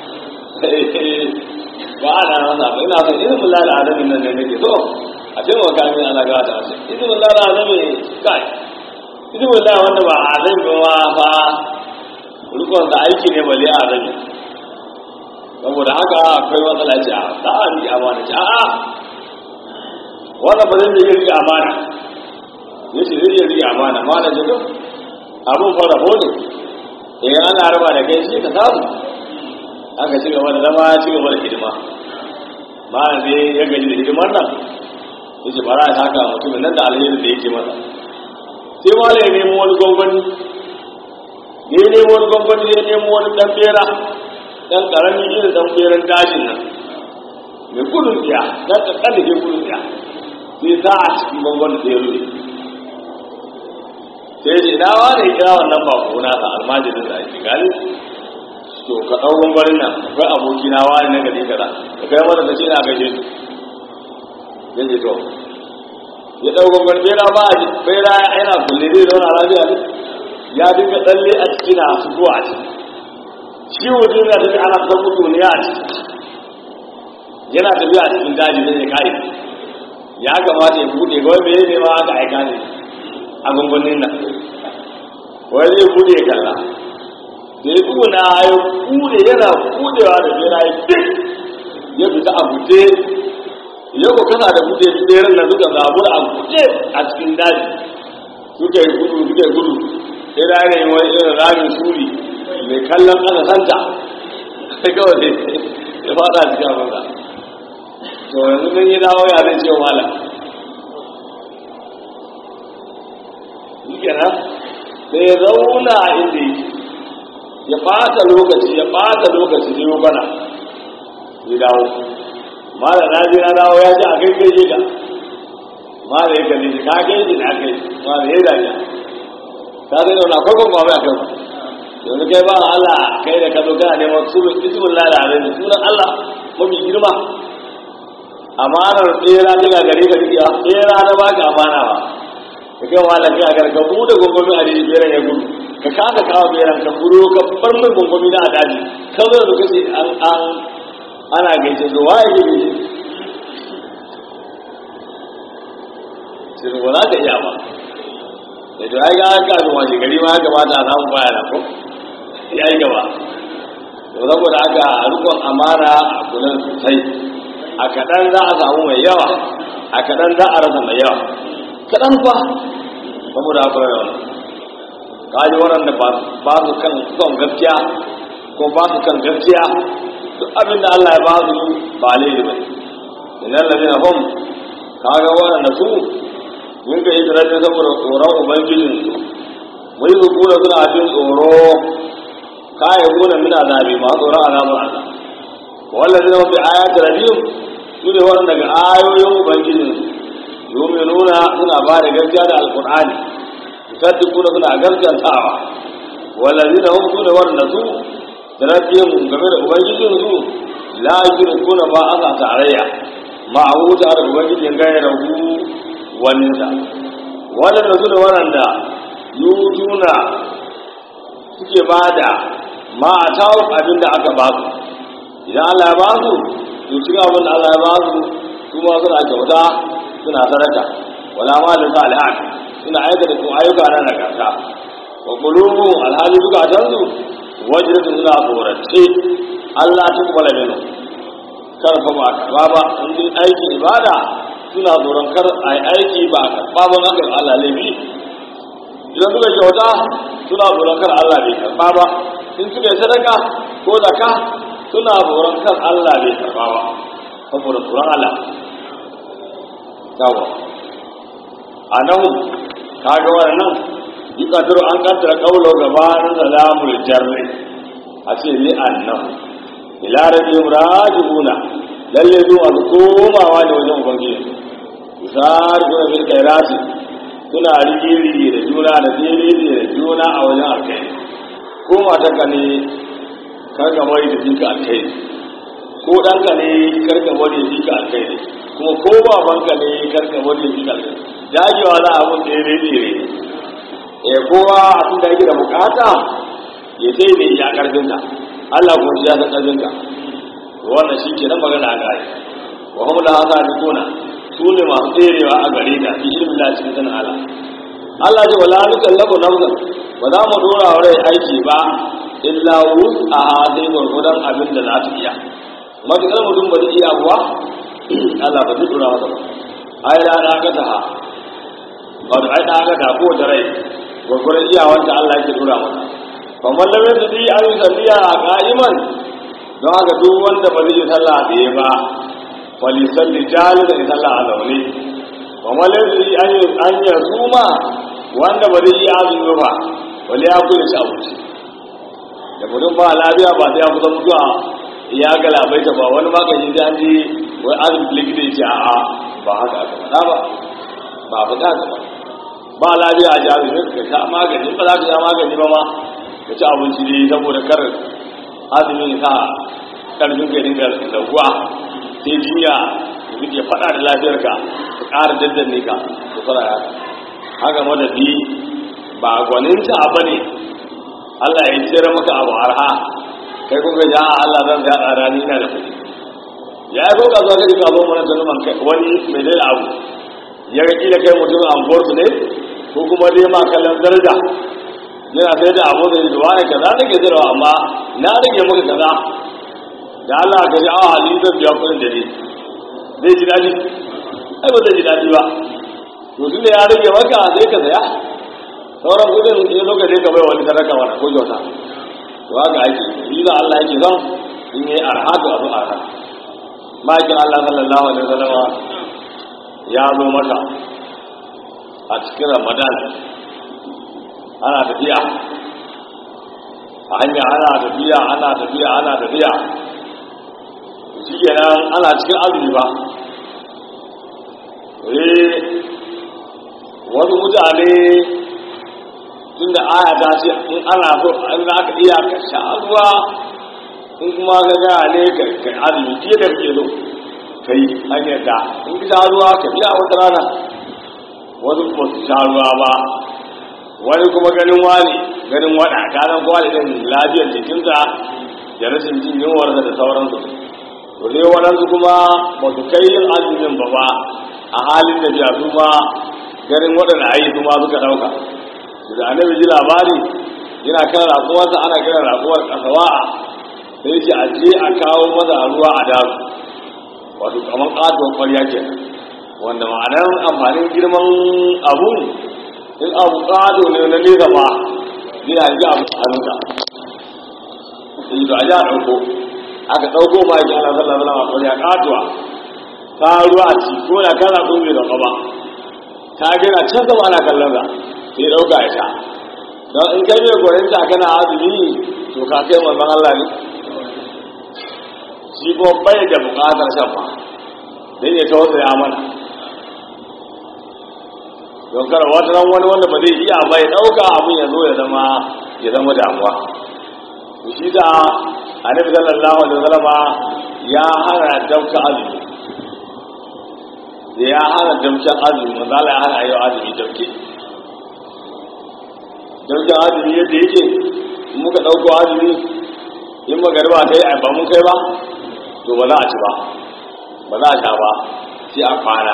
ba a dan raza ba ina son irin mulal adamin nan ne nake so a taimaka min ana gawa ta wasu idan wallah na zame kai idan wallah wanda ba a zai ba fa rukun da aiki ne bale a zame saboda haka akwai matsala ce a ta a riƙe amana ce a'a wanda ba zai iya riƙe amana ya ce zai iya riƙe amana mana ce duk abin fara hodo idan ana raba da kai shi ka samu aka ci gaba da zama ci gaba da hidima ma'ana zai ya gaji da hidimar nan yace bara ya taka mutumin nan da alheri da yake masa sai wale ya nemo wani gwangwani da ya nemo wani gwangwani ya nemo wani dan bera dan karami irin dan beran dajin nan mai gudun tsiya dan kankan da ke gudun tsiya sai sa a cikin gwangwani da ya rufe sai ya ce ina wane ya kira wannan ba ko na sa almajirin da ake gani to ka ɗau gwangwanin nan akwai abokina wani na gari kaza ka kai mata da ce na gaishe su ya ce to ya ɗauka gwani bera ba a bera yana kulle zai zauna lafiya ne ya dinga tsalle a ciki na fito a ciki shi wajen yana tafi ana ta mutu ne a ciki yana tafiya a cikin daji zai kai ya kamata ya buɗe ga wani ne ma aka aika ne a gungunin nan wani zai buɗe ya kalla da ya tuna ya buɗe yana buɗewa da bera ya fi ya fita a buɗe yau ko kana da buɗe tseren nan suka zabu a buɗe a cikin daji suka yi gudu suka yi gudu sai da ne wani irin ramin suri mai kallon ƙasa santa sai kawai sai ya fada cikin abinsa to yanzu mun yi dawo ya zai ce wa mala kenan sai ya zauna a inda yake ya ɓata lokaci ya ɓata lokaci ne bana ya dawo mala na ji na dawo ya ji a kai kai ga mala ya kalli shi ka kai shi na kai mala ya dace ta zai zauna kwakwan kwamai a kansa yanzu kai ba Allah kai da ka zo kana neman suru ismin lada ne sunan Allah mafi girma amanar tsera ta ga gare ka riƙewa tsera na baka amana ba ka kai wa Allah kai ga ka bude gongomi a riƙe beran ya gudu ka kasa kawo beran ka buro ka bar mai gongomi na a daji ka zo da kace an an ana gaishe da waye ke gaishe sai ba za ka iya ba da to ai ga ka zo wani gari ma ya kamata a samu baya na ko ya yi gaba to saboda haka rukun amana a kula sosai a kaɗan za a samu mai yawa a kaɗan za a rasa mai yawa kaɗan fa saboda haka mai yawa kaji waɗanda ba su kan son gaskiya ko ba su kan gaskiya duk abin da Allah ya ba su ba laifi ba idan lalina hum kaga waɗanda su yin ka hijira ne saboda tsoron ubangijinsu mai zukuna suna jin tsoro kayan gona mina zabi ma tsoron azabar Allah wallan zai mafi ayatul rabbihim su ne waɗanda daga ayoyin ubangijinsu yuminuna suna ba da gaskiya da alqur'ani yusaddiquna suna gaskantawa wallazina hum sune waɗanda su da rabbihim game da ubangijinsu la yushrikuna ma asa tarayya ma'ahu ta da ubangijin gairahu waninsa waɗanda su ne waɗanda yutuna suke ba da ma a tawo abin da aka ba su idan Allah ya ba su to cikin abin da Allah ya ba su su ma suna kyauta suna sadaka wala ma da salihan suna aikata kuma ayyuka na nagarta wa qulubu alhali duka tanzu wajratu suna tsorace Allah ta kuma laminu karfa ba karba ba in dai aikin ibada suna tsoron kar a yi aiki ba a karba ba na kan Allah laifi idan suka kyauta suna tsoron kar Allah bai karba ba in suka yi sadaka ko zaka suna tsoron kar Allah bai karba ba saboda tsoron Allah yawa a nan kaga wannan yi kadaro an kaddara kaulo gabanin salamul jarri a ce ni annahu ila rabbihim raji'una lalle zuwa su komawa ne wajen ubangiji misali kuna bil khairati suna rigiri da juna da diriri da juna a wajen alkai ko matarka ne karka bari da fika alkai ko ɗanka ne karka bari da fika alkai ne kuma ko babanka ne karka bari da fika alkai dagewa za a mun tsere tsere eh kowa a tun da yake da bukata ya sai ne ya karfinta Allah ko shi ya san karfinka wannan shi ke nan magana a gari wa hum la hasadikuna su ne masu tserewa a gare ta fi ilmin la cikin sanin Allah Allah ce wala nukallafu nafsan ba za mu dora wa rai aiki ba illa wus'aha sai gwargwadon abin da za ta iya matuƙar mutum ba zai iya kuwa Allah ba zai dora masa ba ai da na ga ta ha wato ai da ga ta ko da rai gwargwadon iyawanta Allah yake dora masa fa man lam yastati an yusalliya qa'iman don haka duk wanda ba zai yi sallah da ya ba falisalli jalisa in sallah a zaune wa malazi an ya suma wanda ba zai yi azumi ba wani ya kuya ci abinci da mutum ba lafiya ba sai ya kusa mutuwa ya ga labaita ba wani magani sai an ji wai azumi likita ya ce a'a ba haka aka faɗa ba ba faɗa haka ba ba lafiya a jami'in ka sha magani ba za ka sha magani ba ma ka ci abinci ne saboda kar azumin sa karfin ka dinga raguwa sai jinya da ke faɗa da lafiyarka ka ƙara daddanne ka ku fara haka haka madadi ba gwaninta ba ne Allah ya jira maka abu arha kai kuka ja Allah zan ga a rani na da kuɗi ya yi kuka zo kai ka zo mana tunuman kai wani mai dai abu ya ga kila kai mutum an gorsu ne ko kuma dai ma kallon daraja yana sai da abu da zuwa ne kaza nake zirawa amma na rage maka kaza da Allah ka ji awa halin zan biya kudin da ne zai ji daɗi ai ba zai ji daɗi ba to tun da ya rage maka sai ka saya sauran kudin in lokacin ka bai wani sadaka wani ko kyauta to haka ake yi da Allah yake son in yi arha to abu arha ma'aikin Allah sallallahu alaihi wasallam ya zo mata a cikin Ramadan ana tafiya a hanya ana tafiya ana tafiya ana tafiya shi kenan ana cikin azumi ba eh wasu mutane tun da aya ta ce in ana so in za ka iya ka sha ruwa in kuma ka gaya ne ka kai azumi fiye da kake so ka yi hanyar da in ka sha ruwa ka biya wata rana wasu ba su sha ruwa ba wani kuma ganin wani ganin wada kanan kwali din lafiyar jikinsa da rashin jin yunwarsa da sauransu to dai waɗansu kuma ba su kai yin azumin ba ba a halin da biya su ma ganin waɗanda ayi su ma suka ɗauka da annabi ji labari yana kan rakuwarsa ana kiran rakuwar kasawa'a sai yake a je a kawo maza ruwa a daru wato kamar ƙatuwar ƙwarya ke wanda ma'anar amfanin girman abu in abu ƙato ne na nesa ma zai hangi abu a hannunka sai da ja ɗauko aka ɗauko ma yake ana sallah sallah a ya katuwa ta ruwa a ci ko da kana kun bai dauka ba ta gina can sama ana kallon sa sai ɗauka ya sha don in kai mai koyon ta kana azumi to ka kai manzon Allah ne shi ko bai da buƙatar shan ba dan ya tausaya mana don kar wata ran wani wanda ba zai iya bai ɗauka abin ya zo ya zama ya zama damuwa shi da annabi sallallahu alaihi wasallama ya hana dauka azumi da ya hana damken azumi manzala ya hana yau azumi damke damken azumi yadda yake in muka ɗauko azumi in magariba ta yi a ba mun kai ba to ba za a ci ba ba za a sha ba sai a kwana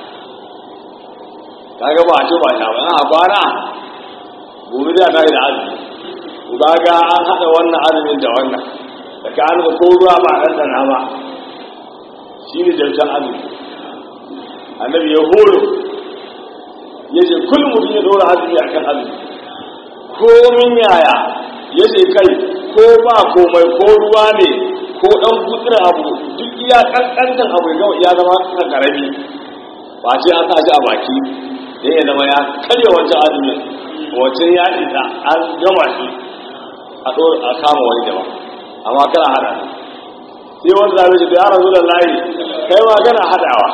kaga ba a ci ba sha ba a kwana gobe da ta yi da azumi ga ga an haɗa wannan azumin da wannan da ka an ko ruwa ba a ɗanɗana ba shi ne damken azumi annabi ya horo ya ce kullum mutum ya dora azumi a kan azumi komin yaya ya ce kai ko ba komai ko ruwa ne ko ɗan gutsira abu duk iya ƙanƙantan abu ya zama kan ƙarami ba ce an sa shi a baki dan ya zama ya karya wancan azumin wancan ya isa an gama shi a ɗora a kama wani daban amma kana hada sai wanda zaɓe ce da ya rasu da layi kai ma kana hadawa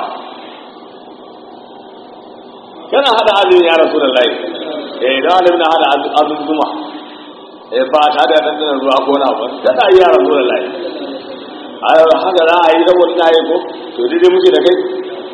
kana hada azumin ya rasu da layi eh da alim na hada azumin zuma eh ba ta da dandanar ruwa ko na ba kada yi ya rasu da layi a haka za a yi saboda na yi ko to daidai muke da kai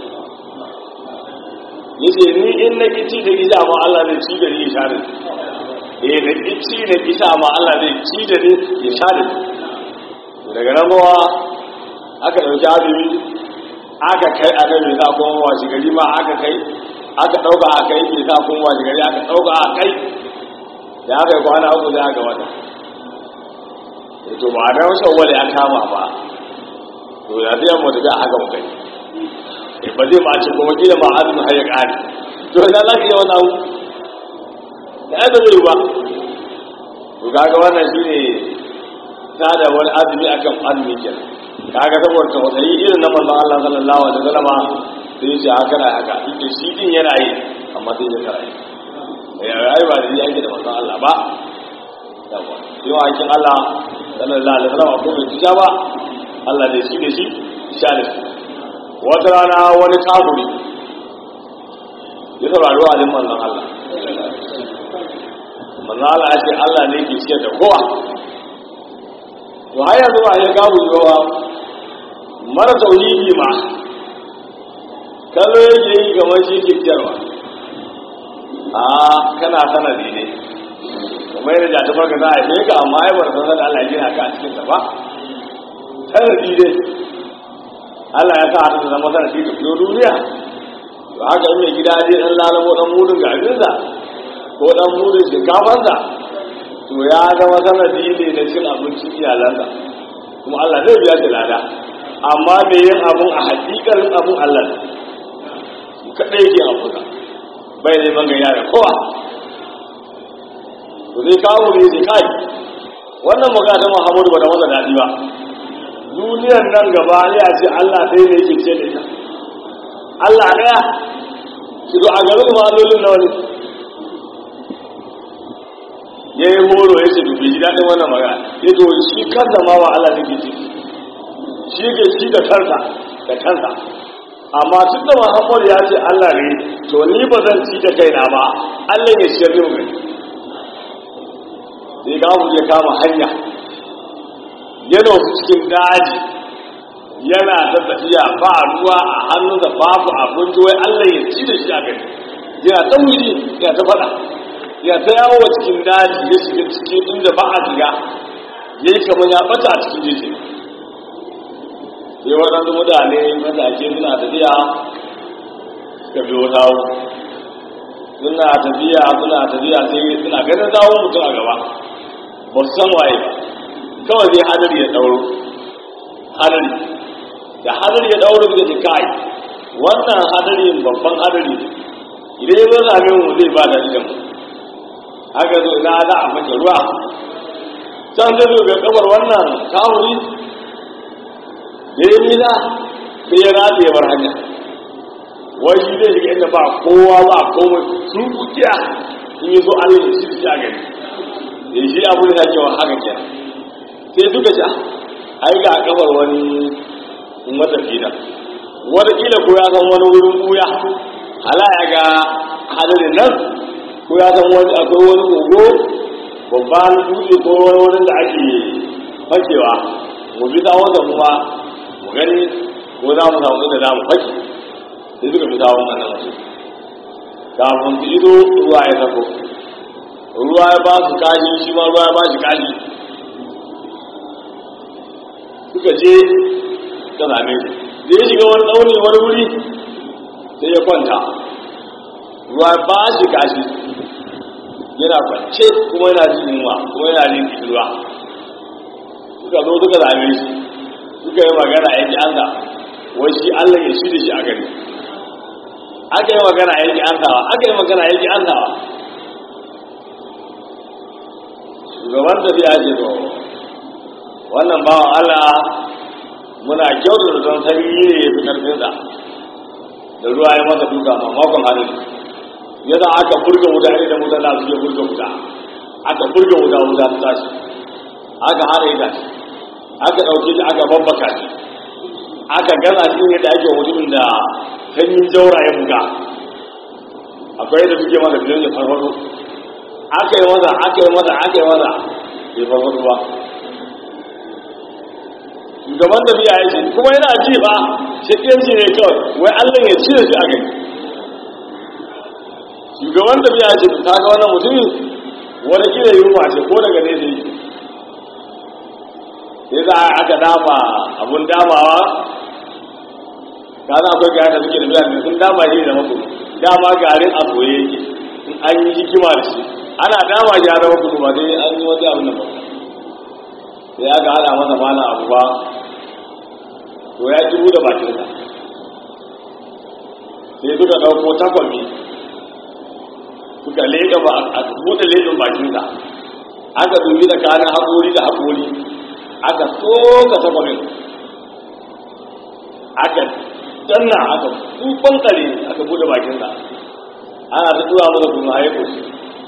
yace ni in na kici da gida ma Allah zai ci da ni ya share eh na kici da gida ma Allah zai ci da ni ya share daga nan ruwa aka dauki azumi aka kai annabi za kuma washi gari ma aka kai aka ɗauka a kai ke sa kun waje gari aka ɗauka a kai da aka yi kwana uku da aka wata to ba da wasu wale ya kama ba to ya zai yamma tafiya haka mu kai ba zai ma ce kuma gina ma azumin har ya ƙari to ina za ka yi wani abu da ya zai ba to kaga wannan shi ne ta da wani azumi akan azumi kenan kaga saboda tausayi irin na manzon Allah sallallahu alaihi wasallama sai ya ce haka na haka duk da shi din yana yi amma sai ya kara yi ya rayu ba da yake da manzon Allah ba yawa sai wa hakin Allah sallallahu alaihi wasallam ko bai tuja ba Allah da shi da shi sha da shi wata rana wani kafuri ya saurari wa alin manzon Allah manzon Allah ya ce Allah ne ke ciyar da kowa to har yanzu ba ya kafuri ba mara tauhidi ma kallo yake yi kamar shi ke kyarwa a kana sanadi ne kamar yadda da tafar ka za a sheka amma ai bar sanar da Allah ya gina ka a cikin ba sanadi ne Allah ya sa ta zama sanadi da fito duniya to haka in mai gida je dan lalamo dan mudun garinsa ko dan mudun shinkafansa to ya zama sanadi ne na cin abincin iyalansa kuma Allah zai biya shi lada amma me yin abun a hakikarin abun Allah ne kaɗai yake abuka bai ne ban gaya da kowa to zai kawo ne zai kai wannan magana ta muhammadu ba da wanda daɗi ba duniyar nan gaba ya ce allah ɗaya ne yake ce da ita allah ɗaya ki zo a garin malolin na wani ya yi horo ya ce dubi ji daɗin wannan magana ya to shi kansa ma wa allah take ce shi ke ci da kansa da kansa amma tun da muhammad ya ce allah ne to ni ba zan ci da kaina ba allah ya ciyar da mu sai ga mu ya kama hanya yana wasu cikin daji yana ta tafiya ba ruwa a hannunsa babu abinci wai allah ya ci da shi a gani yana ta wuri yana ta faɗa yana ta yawo a cikin daji ya shiga cikin inda ba a shiga ya yi kamar ya ɓata a cikin jeji sai waɗansu mutane matake suna tafiya suka biyo tawo suna tafiya suna tafiya sai suna ganin zawon mutum a gaba ba su san waye ba kawai zai hadari ya ɗauro hadari da hadari ya ɗauro da kai wannan hadari babban hadari idan ya zo same mu zai ba da mu haka zo ina za a mace ruwa can zai zo ga kabar wannan kawuri da ya nisa sai ya rata ya bar hanya wai shi zai shiga inda ba kowa ba komai sun kukiya in yi so allah ya shi a gani da shi abu da cewa haka ke sai suka ce ai ga kafar wani matafi nan wataƙila ko ya san wani wurin buya hala ya ga hadarin nan ko ya san wani akwai wani kogo babban dutse ko wani wurin da ake fakewa mu bi tsawon da kuma mu gani ko za mu samu da zamu fake sai suka fi tsawon wannan wasu kafin su ido ruwa ya sako ruwa ya ba su kashi shi ma ruwa ya ba shi kashi suka je ta same su da ya shiga wani tsauni wani wuri sai ya kwanta ruwa ya ba shi kashi yana kwance kuma yana jin yunwa kuma yana jin kishirwa suka zo suka same shi suka yi magana ya ji an da wai shi allah ya shi da shi a gani aka yi magana ya ji an dawa aka yi magana ya ji an dawa shugaban tafiya ce to wannan bawan allah muna kyautar da don sanyi ne ya fi karfinsa da ruwa ya masa duka mamakon hannun yadda aka burga wuta ne da wuta na suke burga wuta aka burga wuta wuta ta tashi aka hana ita ce aka ɗauke shi aka babbaka shi aka gaza shi yadda ake mutumin da sanyin jaura ya buga akwai yadda suke masa biyan ya farfado aka yi maza aka yi maza aka yi maza bai farfado ba shugaban da biya ya ce kuma yana ji ba shakiyanci ne kawai wai allah ya cire shi a gani shugaban da biya ya ce ta ga wannan mutumin wani kira yunwa ce ko daga ne zai sai za a aka dama abun damawa ka za akwai gaya da suke da biya ne sun dama shi da maku dama garin a soye yake in an yi hikima da shi ana dama shi har maku ba sai an yi wani abin da ba sai aka hada masa mana abu ba to ya ki da bakinsa sai suka ɗauko takwami suka leƙa ba a buɗe leƙin bakinsa aka dubi da kanin haƙori da haƙori aka soka takwamin aka danna aka kufan kare aka buɗe bakinsa ana ta tura masa kuma haiko shi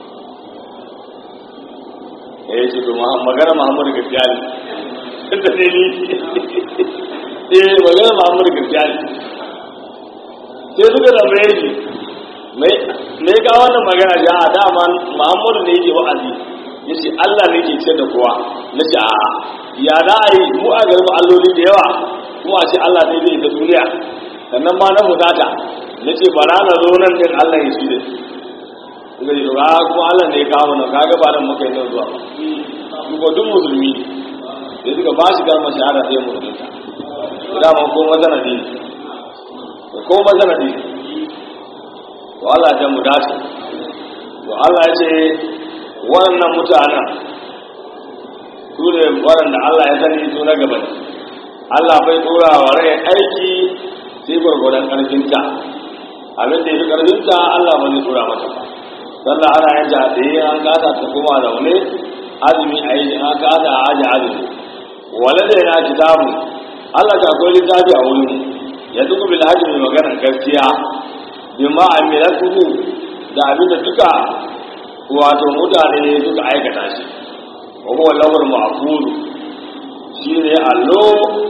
ya yi ce to magana muhammadu gaskiya ne da ne ni eh magana muhammadu gaskiya ne sai suka tambaye shi me ga wannan magana ja a dama muhammadu ne yake wa'azi ya ce allah ne ke ce da kowa na ce a ya da a yi mu a garin alloli da yawa kuma a ce allah ne zai ta duniya sannan ma na fusata na ce bara na zo nan din allah ya shi da suka ce ba kuma allah ne ya kawo nan kaga ba nan muka yi nan zuwa ba duk musulmi da suka ba shi kalmar shahada sai musulunta dama ko mazanadi ko mazanadi to Allah ya mu dace to Allah ya ce wannan mutanen su ne waɗanda Allah ya sani su na gaba Allah bai tura wa rai aiki sai gwargwadon ƙarfinta abin da ya fi ƙarfinta Allah ba zai tura mata ba sallah ana yin jihadai an kasa ta kuma zaune azumi a yi an kasa a aji azumi wale da yana kitabu Allah ta akwai littafi a wurin ya duk bil hajji mai maganar gaskiya bima amilatuhu da abinda duka wato mutane suka aikata shi wa huwa lawal ma'ful shine allo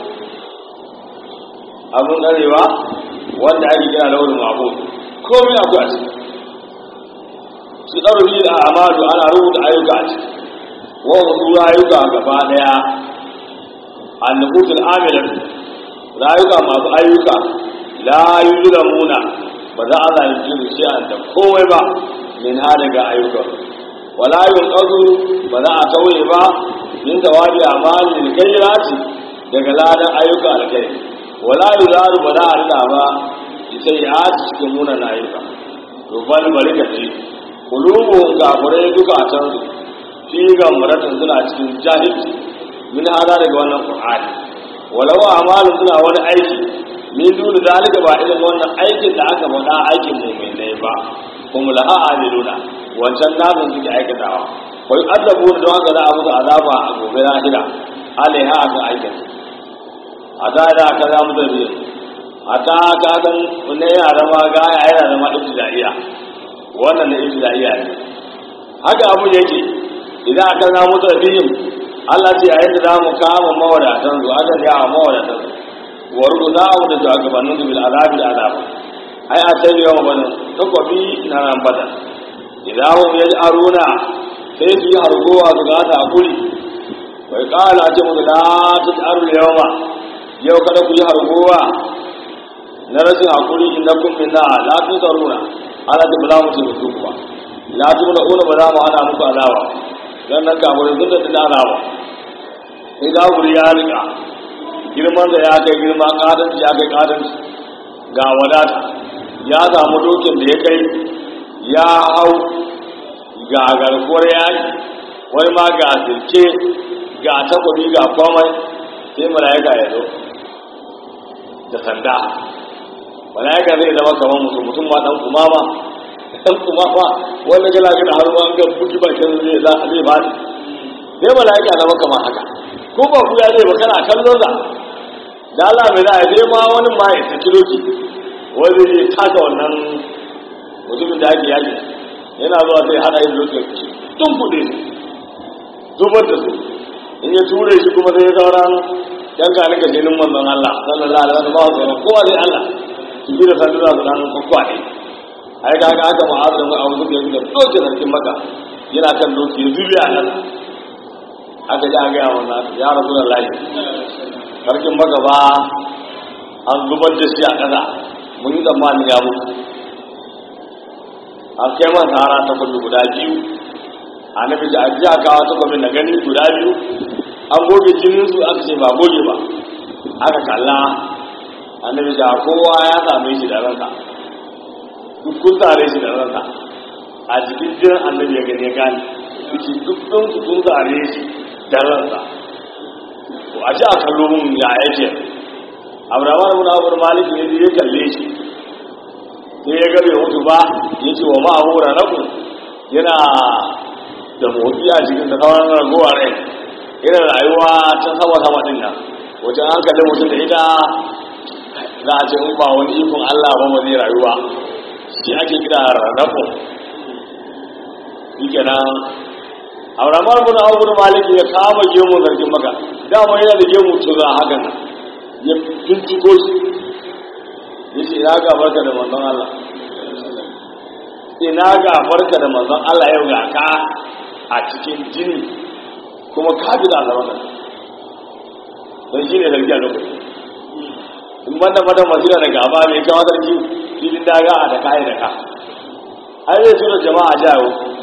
abun arewa wanda ake kira lawal ma'ful komai akwai a ciki su ɗaura biyu da amadu ana rubuta ayyuka a ciki wa wasu rayuka gaba ɗaya annabutul amilan rayuka masu ayyuka la yuzlamuna ba za a zalunci su shi da komai ba min ha daga ayyukan wala yunqazu ba za a tauye ba min tawabi amalin kayrati daga ladan ayyuka da kai wala yuzaru ba za a rida ba ita ya cikin munan ayyuka to bal barikati qulubuhum kafirai duka a can su fi gamratin suna cikin jahilci min hada daga wannan qur'ani walau amalin suna wani aiki min duni zalika ba irin wannan aikin da aka faɗa aikin mu'minai ba kuma laha amiluna wancan namun suke aikatawa wai azabu da don haka za a musu azaba a gobe lahira alaiha aka aikata a ta da aka za mu zabi a ta ka san ne yara ma ga ya yana zama ibtidaiya wannan ne ibtidaiya ne haka abu yake idan aka za mu zabi Allah ce yayin da za mu kama mawadatan su aka ya mawadatan su wa rubuta mu da shugabannin su bil azabi da azab ai a tabi yawa bane takobi na ran bada idan hum yaj'aruna sai su yi hargowa su ga ta hakuri bai kala ce mu da ta tsaru yawa yau kada ku yi hargowa na rashin hakuri inda kun min na la tu tsaruna ana da bala mu ce ku kuma la tu da una ba za mu hana muku alawa dan nan kamurin sun da tana alawa sai da guri ya rika girman da ya kai girma kadanci ya kai kadanci ga wadata ya samu dokin da ya kai ya hau ga garkuwar yaki wani ma ga sirke ga takobi ga komai sai mala'ika ya zo da sanda mala'ika zai zama kamar mutum mutum ma dan kumama dan kumama wanda gala gina har ma ga buki bakin zai za zai ba ni sai mala'ika zama kamar haka ko ba ku ya zai ba kana kallon sa da Allah bai da sai ma wani ma ya saki doki wanda zai taka wannan mutumin da ake yaki yana zuwa sai hada yin doki tun kuɗe zubar da su in ya ture shi kuma sai ya sauran yan ka nika jinin manzon Allah sallallahu alaihi wasallam ba su kowa dai Allah su bi da sanda za su dan kwakwaɗe ai ga ga haka ma'azin mu abu da yake da doke sarkin maka yana kan doki ya zubi a nan aka ji an gaya wannan ya rasu da layi sarkin maka ba an zubar da shi a ƙasa mun yi tsammanin ya mutu an kai man tsara ta kullu guda biyu annabi da aji a kawo ta kwamin na gani guda biyu an goge jinin su aka ce ba goge ba aka kalla annabi da kowa ya same shi da ransa duk kun tare shi da ransa a cikin jinin annabi ya gani ya gane yake duk don su kun tare shi da ransa to a ji a kallo mun ya yake abraham ibn abu malik ne ya kalle shi sai ya ga bai mutu ba ya ce wa ma'amura rabu yana da motsi a cikin da sauran ragowa rai irin rayuwa ta sama sama din nan wajen an kalli mutum da ita za a ce in ba wani ikon Allah ba ba zai rayuwa shi ake kira rarrafu shi kenan auramar bin abu da maliki ya kama gemu zargin maka dama yana da gemu tura hakan nan ya binciko shi ya ce ina gabarka da manzon Allah ina gabarka da manzon Allah yau ga ka a cikin jini kuma ka bi da azabaka don shi ne zargi a lokaci in banda madan masira da gaba mai kawo zargi filin daga a da kayi da ka har zai tura jama'a jawo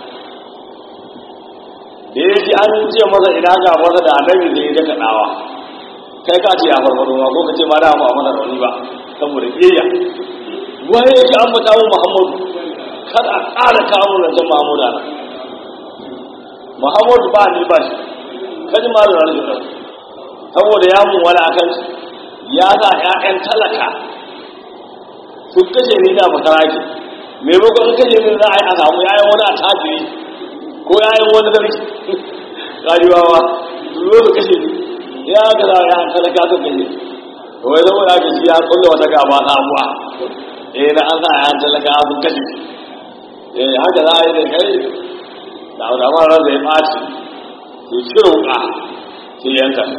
da ya ji an ce masa ina gabarsa da annabi zai ga kaɗawa kai ka ce ya farfado ma ko ka ce ma da ba mana rauni ba saboda kiyayya waye yake an bata mu Muhammadu kada a ƙara kawo nan san Muhammadu ana Muhammadu ba ni ba shi kaji ma da rauni saboda ya mun wala akan ya sa ƴaƴan talaka su kashe ni da makaraki maimakon kashe ni za a yi a samu yayan wani attajiri ko yayan wani sarki ƙariwawa su zo su kashe ni ya ga za ya talaka su kashe wai zama da aka ya kulle wata gaba sabuwa eh na an sa ya talaka sun kashe eh haka za a yi da kai da wata mara zai ɓaci su cire wuka sai yanka shi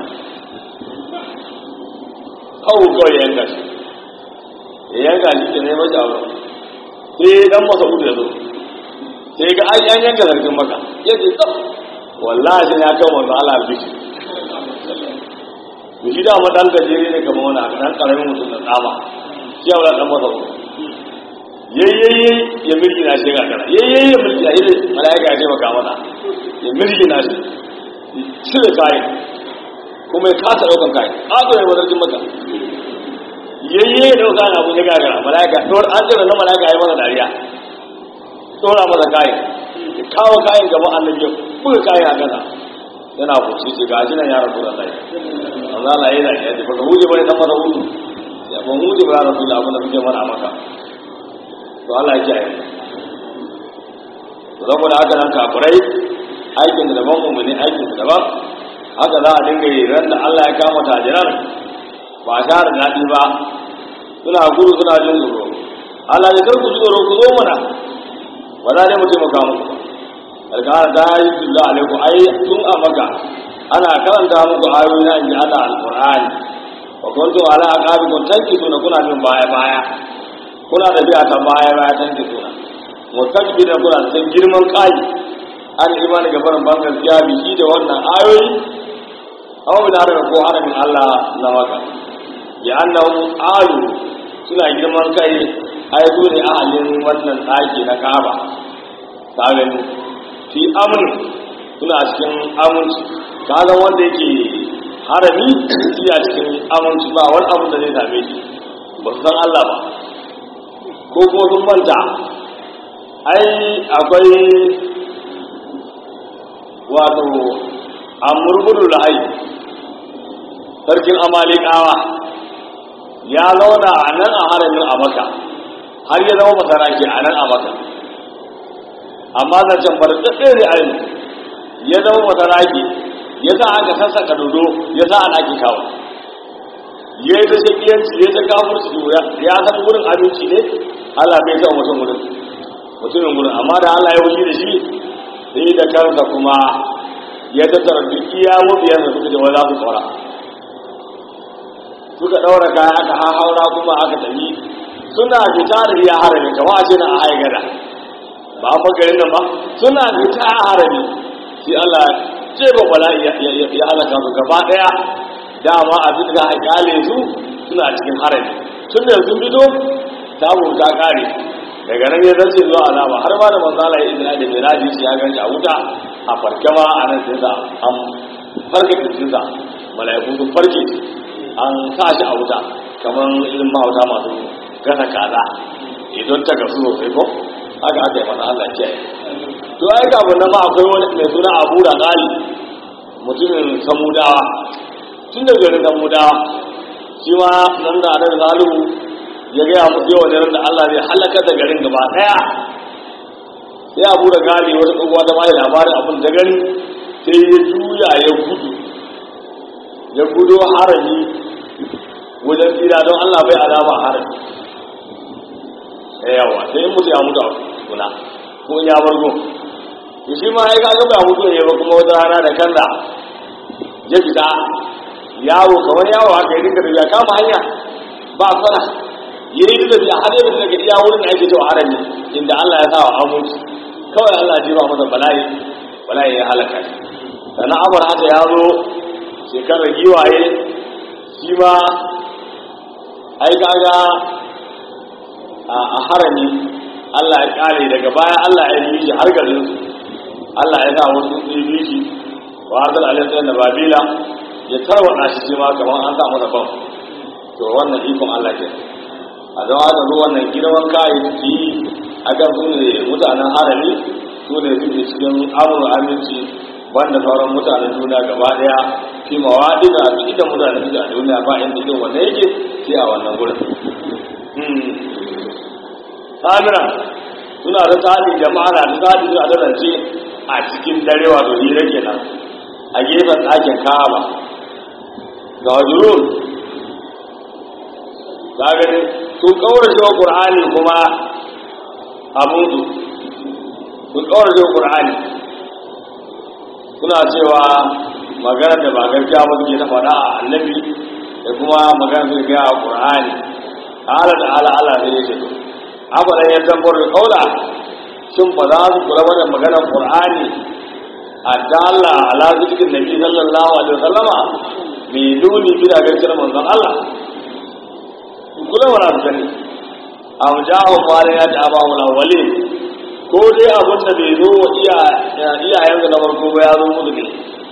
kawo kawai yanka shi ya yanka shi ke neman shawara sai dan masa uku ya zo sai ga an yan yanka zargin maka ya ce tsaf wallahi sai ya kawo manzo Allah bishi to shi da ma dan gajere ne kamar wani haka dan karamin mutum da tsama shi ya dan masa uku yayyayi ya mirgi na shi gagara yayyayi ya mirgi na shi malaika ya ce maka mata ya mirgi na shi cire kayan kuma ya kasa daukan kayan ƙato ne wadarjin maka yayyayi da dauka na abu ya gagara malaika an jira na malaika ya masa dariya tsora masa kayan ya kawo kayan gaban annabi ya buga kayan a kasa yana kuce ce ga jinan ya rasu da lai amma Allah yana ya ce baka huje bane dan masa hudu ya ban huje ba rasu da abin da muke mana maka to Allah ya kiyaye to saboda haka nan kafirai aikin da daban mu ne aikin da daban haka za a dinga yi ran da Allah ya kama tajiran ba sha da daɗi ba suna gudu suna jin tsoro Allah ne kar ku ji tsoro ku zo mana ba za ne mu taimaka muku alƙara ta yi billah alaiku ai tun a maka ana karanta muku ayoyi na inji Allah alqur'ani wa kuntum ala aqabikum tankisuna kuna bin baya baya kuna da biya ta baya baya tankisuna mustakbira kuna san girman kai an imani ga barin ban gaskiya bi shi da wannan ayoyi aw da haraka ko haramin Allah na maka ya annahu ayu suna girman kai ai su ne ahalin wannan tsaki na Kaaba ta gani fi amin suna cikin aminci kaga wanda yake harami iya cikin aminci ba wani abu da zai same shi ba su san Allah ba ko kuma sun manta ai akwai wato amurgudu lahai sarkin amalikawa ya zauna a nan a haramin a maka har ya zama masaraki a nan a maka amma zancen barkaɗe da ayin ya zama masaraki ya sa aka sassaka dodo ya sa a ɗaki kawo ya yi ta shakiyanci ya ta kawo su ya san wurin abinci ne allah bai sa mutum wurin mutumin wurin amma da allah ya wuce da shi sai da kansa kuma ya tattara duk iya mabiyan da suka jawa za su tsora suka ɗaura kaya aka haura kuma aka tafi suna fita da iya harami kama a ce na a haigada ba a garin nan ba suna fita a harami sai Allah ce ba bala ya halaka su gaba daya dama a duk da haƙale su suna cikin harami tun da sun fito samu ta kare daga nan ya zarce zuwa azaba har ba da manzala ya izina da miraji shi ya ganci a wuta a farke ma a nan sai sa an farke kirkinsa mala'iku sun farke an sa shi a wuta kamar irin mahauta masu gasa kaza idan ta gasu sosai ko haka aka yi mana Allah kiyaye to ai ga wannan ma akwai wani mai suna Abu da Gali mutumin Samudawa tun da garin Samudawa shi ma nan da Annabi Salihu ya ga musu yawan daren da Allah zai halaka da garin gaba daya sai Abu da Gali wata kowa da mai labarin abin da gani sai ya juya ya gudu ya gudo harami wajen tsira don Allah bai alama harami yawa sai in mutu ya mutu a kuna ko ya bargo to shi ma ya ga ba mutu ne ba kuma wata rana da kanda ya fita yawo kamar yawo haka ya dinga tafiya kama hanya ba sana ya yi da tafiya har yadda daga iya wurin da ake cewa harami inda Allah ya sa wa aminci kawai Allah ya jiba masa bala'i bala'i ya halaka shi sannan amur haka ya zo shekarar giwaye shi ma ai kaga a harami Allah ya kare daga baya Allah ya yi shi har garin su Allah ya sa wasu su yi shi wa arzal alaihi da babila ya tarwata shi shi ma kamar an sa masa ban to wannan ikon Allah ke a zama haka zo wannan girman kayi su yi a kan su ne mutanen harami su ne suke cikin amur aminci banda sauran mutanen duniya gaba daya fi mawaɗi da su ita mutanen suke a duniya ba inda irin wanda yake sai a wannan gurin samira suna da tsari jama'a na da tsari suna da rance a cikin dare wato hira kenan a gefen ɗakin kaba ga wajurun ta gani sun kaurace wa ƙur'ani kuma abunsu sun kaurace wa ƙur'ani suna cewa magana da ba gaskiya ba suke na faɗa a annabi da kuma magana su gaya a ƙur'ani ala da ala ala sai ya ce to abadan ya tambar da kaula shin ba za su kula da maganar qur'ani a dalla ala zikin nabi sallallahu alaihi wasallama mai nuni bila gaskiyar manzon Allah kula wala su gani am jahu qala ya ta ba wala wali ko dai abin da bai zo wa iya iyayen da na farko ba ya zo musu ne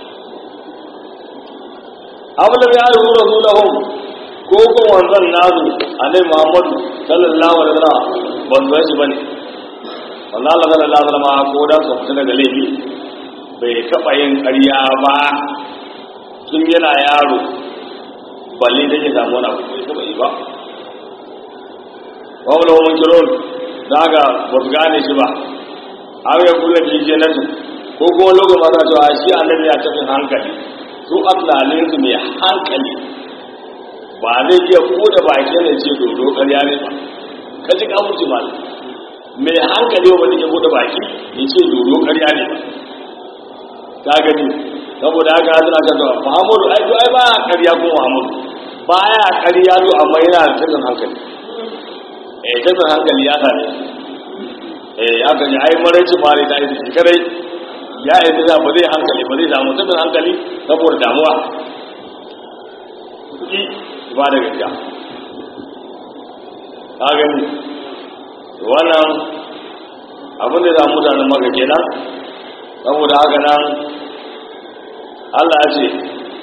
abin da ya zo rasulahum ko ko wanzan nazu annabi Muhammadu sallallahu alaihi wasallam ban zo shi bane wannan Allah sallallahu alaihi wasallam ko da su fita daga laifi bai taba yin ƙarya ba tun yana yaro balle da ya samu wani abu bai taba yi ba wa wala mun kiron daga ba su gane shi ba har ya kula da jannatu ko kuma lokacin ma cewa shi annabi ya tafi hankali su atlalin su mai hankali ba zai iya buɗe baki ne ce dodo ƙarya ne ba ka ji ka mutu ma mai hankali ba zai iya buɗe baki ya ce dodo ƙarya ne ba ta gani saboda haka suna kan zuwa muhammadu ai to ai ba ƙarya ko muhammadu baya ƙarya to amma yana da tattalin hankali eh tattalin hankali ya same eh ya kan ai maraici mare ta yi shi kadai ya yi da ba zai hankali ba zai samu tattalin hankali saboda damuwa ki ba da gaskiya ka gani wannan abin da za mutanen maka kenan saboda haka nan Allah ya ce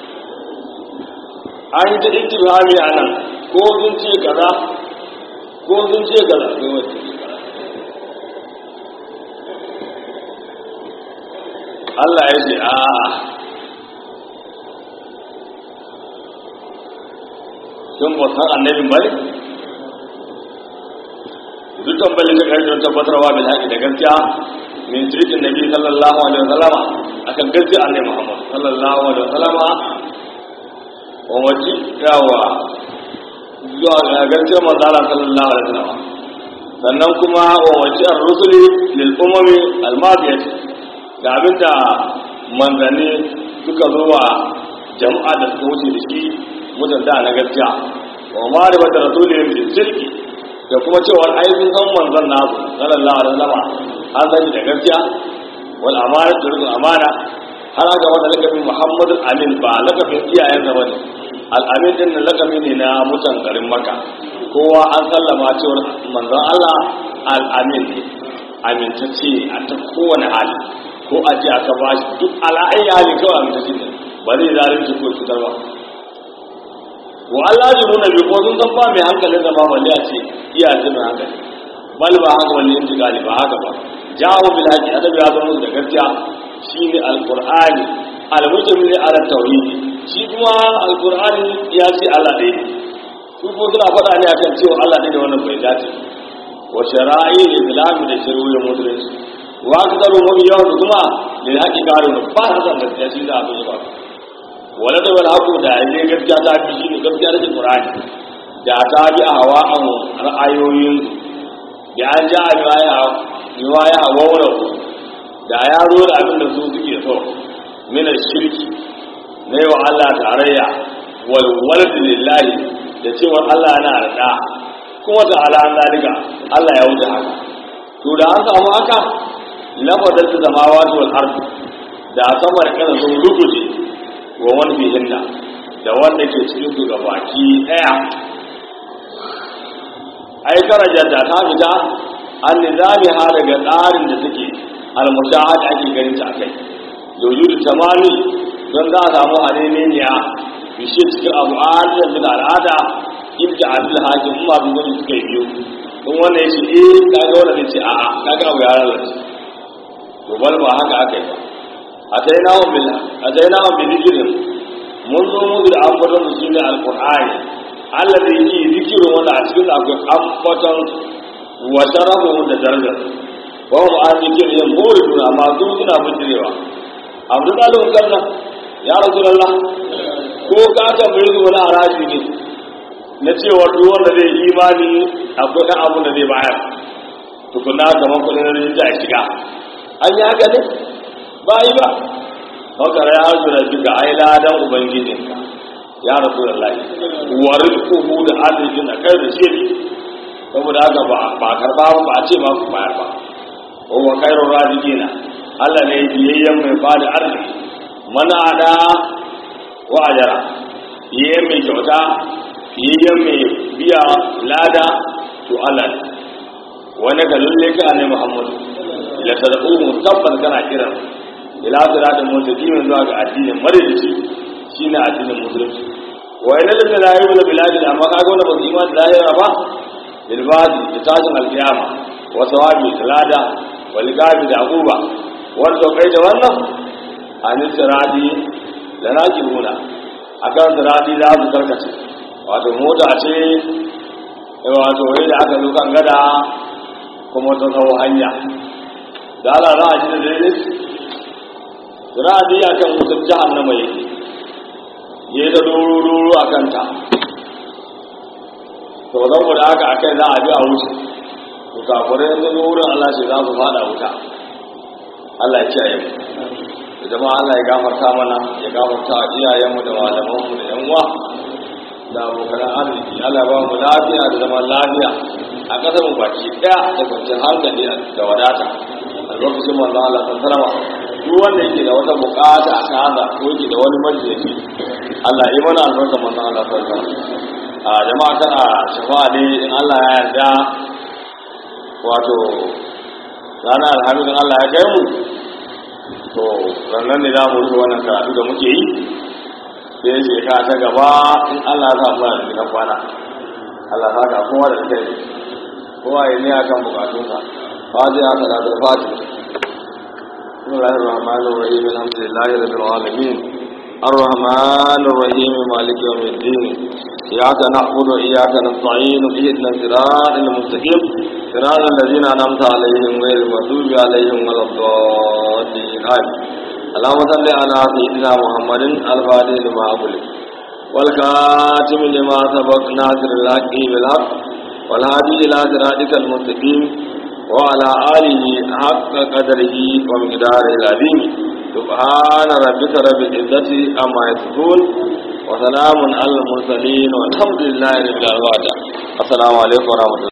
an yi ta itibami a nan ko sun ce kaza ko sun ce kaza sai wacce ce kaza Allah ya ce a sun ba san annabin bane duk tambayin da kai don tabbatarwa bil haƙi da gaskiya min sirrin nabi sallallahu alaihi wasallama akan gaskiya annabi Muhammad sallallahu alaihi wasallama wa waji yawa zuwa ga gaskiya manzo Allah sallallahu alaihi wasallama sannan kuma wa waji ar-rusuli lil umami al-madiyah da abinda manzanni suka zo wa jama'a da suka wuce da shi mutunta na gaskiya wa ma'rifatu rasulihim bil sirri da kuma cewa ai sun san manzon nasu sallallahu alaihi wasallam an sani da gaskiya wal amana da rukun amana har aka wanda lakabin Muhammadu Amin ba lakabin iyayen sa bane al amin din lakabi ne na mutan garin Makka kowa an sallama cewa manzon Allah al amin ne amintacce a ta kowane hali ko a ji aka ba shi duk ala'ayi hali kawai amintacce ne ba zai zalunci ko cutar ba wa Allah ji nuna bi ko sun san ba mai hankalin zama balle a ce iya ce mai hankali bal ba haka wani intiqali ba haka ba jawo bil haqi annabi ya zama da gaskiya shine alqur'ani almujmil ala tauhid shi kuma alqur'ani ya ce Allah dai su ko suna faɗa ne akan cewa Allah dai da wannan bai dace wa shara'i islam da shari'o'in musulunci wa aktaru hum yawan kuma lil haqi qaru ba hasan gaskiya shi da abin ba wala da wala haku da ne gaskiya ta fi shi ne gaskiya da Qur'ani da ta bi a hawa an ra'ayoyin da an ja riwaya riwaya a wawra da ya zo da abin da su suke so min shirki na yi wa Allah tarayya wal walad lillahi da cewa Allah yana da kuma ta ala an zalika Allah ya wuce haka to da an samu haka lafazar ta zamawa wal ardi da sama da kana sun ruguje wa wani fihinna da wanda ke cikin su ga baki daya ai darajar da ta fita an nizami ha daga tsarin da suke almushahad ake ganin ta kai yoyu da tamami don za a samu haneniya bishe cikin abu adadin bin al'ada inda adil hakim kuma bin wani suka yi biyu in wanda ya ce eh kaga wanda zai ce a'a kaga abu ya lalace to bal ba haka aka yi ba atainahum bil atainahum bi dhikrin mun zo mu da ambaton su shine alqur'ani alladhi yi zikirin wanda a cikin akwai ambaton wa sharafu da darajar wa hum an zikirin yin muridun amma su suna bijirewa abdul alim kanna ya rasulullah ko ka tambaye su wani haraji ne na cewa duk wanda zai imani akwai dan abun da zai bayar tukunna kamar kudin rinja ya shiga an yi haka ne ba yi ba fakar ya hazu da duka ai ladan ubangijinka ya rasu da lai warin kuhu da arzikin a kai da shi saboda haka ba karba ba a ce ma ku bayar ba ko wa kairun razikina Allah ne biyayyen mai ba da arziki mana da wa ajara biyayyen mai kyauta biyayyen mai biya lada to Allah ne wani ga lulle ka ne Muhammadu ila tad'uhum tabbas kana kiran ila siratin mustaqim zuwa ga addinin madalici shine addinin musulunci wa ila da la yu'minu billahi amma kaga wanda ba su imani da lahira ba bil badi da tashin alqiyama wa sawabi talada wal gabi da aquba wanda kai da wannan an sirati da nakiruna akan sirati za su karkace wato mota ce wato wai da aka zo kan gada kuma ta tsawo hanya da ala za a ji da daidai ra'adi a kan wutar jahannama yake ya yi da doro-doro a kanta to saboda haka akai za a bi a wuce to kafirai yanzu zo wurin Allah shi za su fada wuta Allah ya kiyaye mu da jama'a Allah ya gafarta mana ya gafarta iyayenmu da malamanmu da yan uwa da abokan arziki Allah ya ba mu lafiya da zaman lafiya a ƙasar mu baki ɗaya da kwanciyar hankali da wadata a lokacin manzo Allah san sarama duk wanda yake da wata bukata a kaza ko yake da wani majalisi Allah ya mana albarka manzo Allah san sarama a jama'a kana shafa'a ne in Allah ya yarda wato ranar alhamis in Allah ya kai mu to ranar ne za mu rufe wannan karatu da muke yi sai shekara ta gaba in Allah ya samu da na kwana Allah ta ka kowa da kai kowa ya ne akan bukatunsa fatiha salatul fatiha بسم الله الرحمن الرحيم الحمد لله رب العالمين الرحمن الرحيم مالك يوم الدين إياك نعبد وإياك نستعين اهدنا الصراط المستقيم صراط الذين أنعمت عليهم غير المغضوب عليهم ولا الضالين آمين اللهم صل على سيدنا محمد الفاتح لما أغلق والكاتم لما سبق ناصر الحق بالحق والهادي إلى صراطك المستقيم وعلى آله حق قدره ومقداره العظيم سبحان ربك رب العزة عما يصفون وسلام على المرسلين والحمد لله رب العالمين السلام عليكم ورحمة الله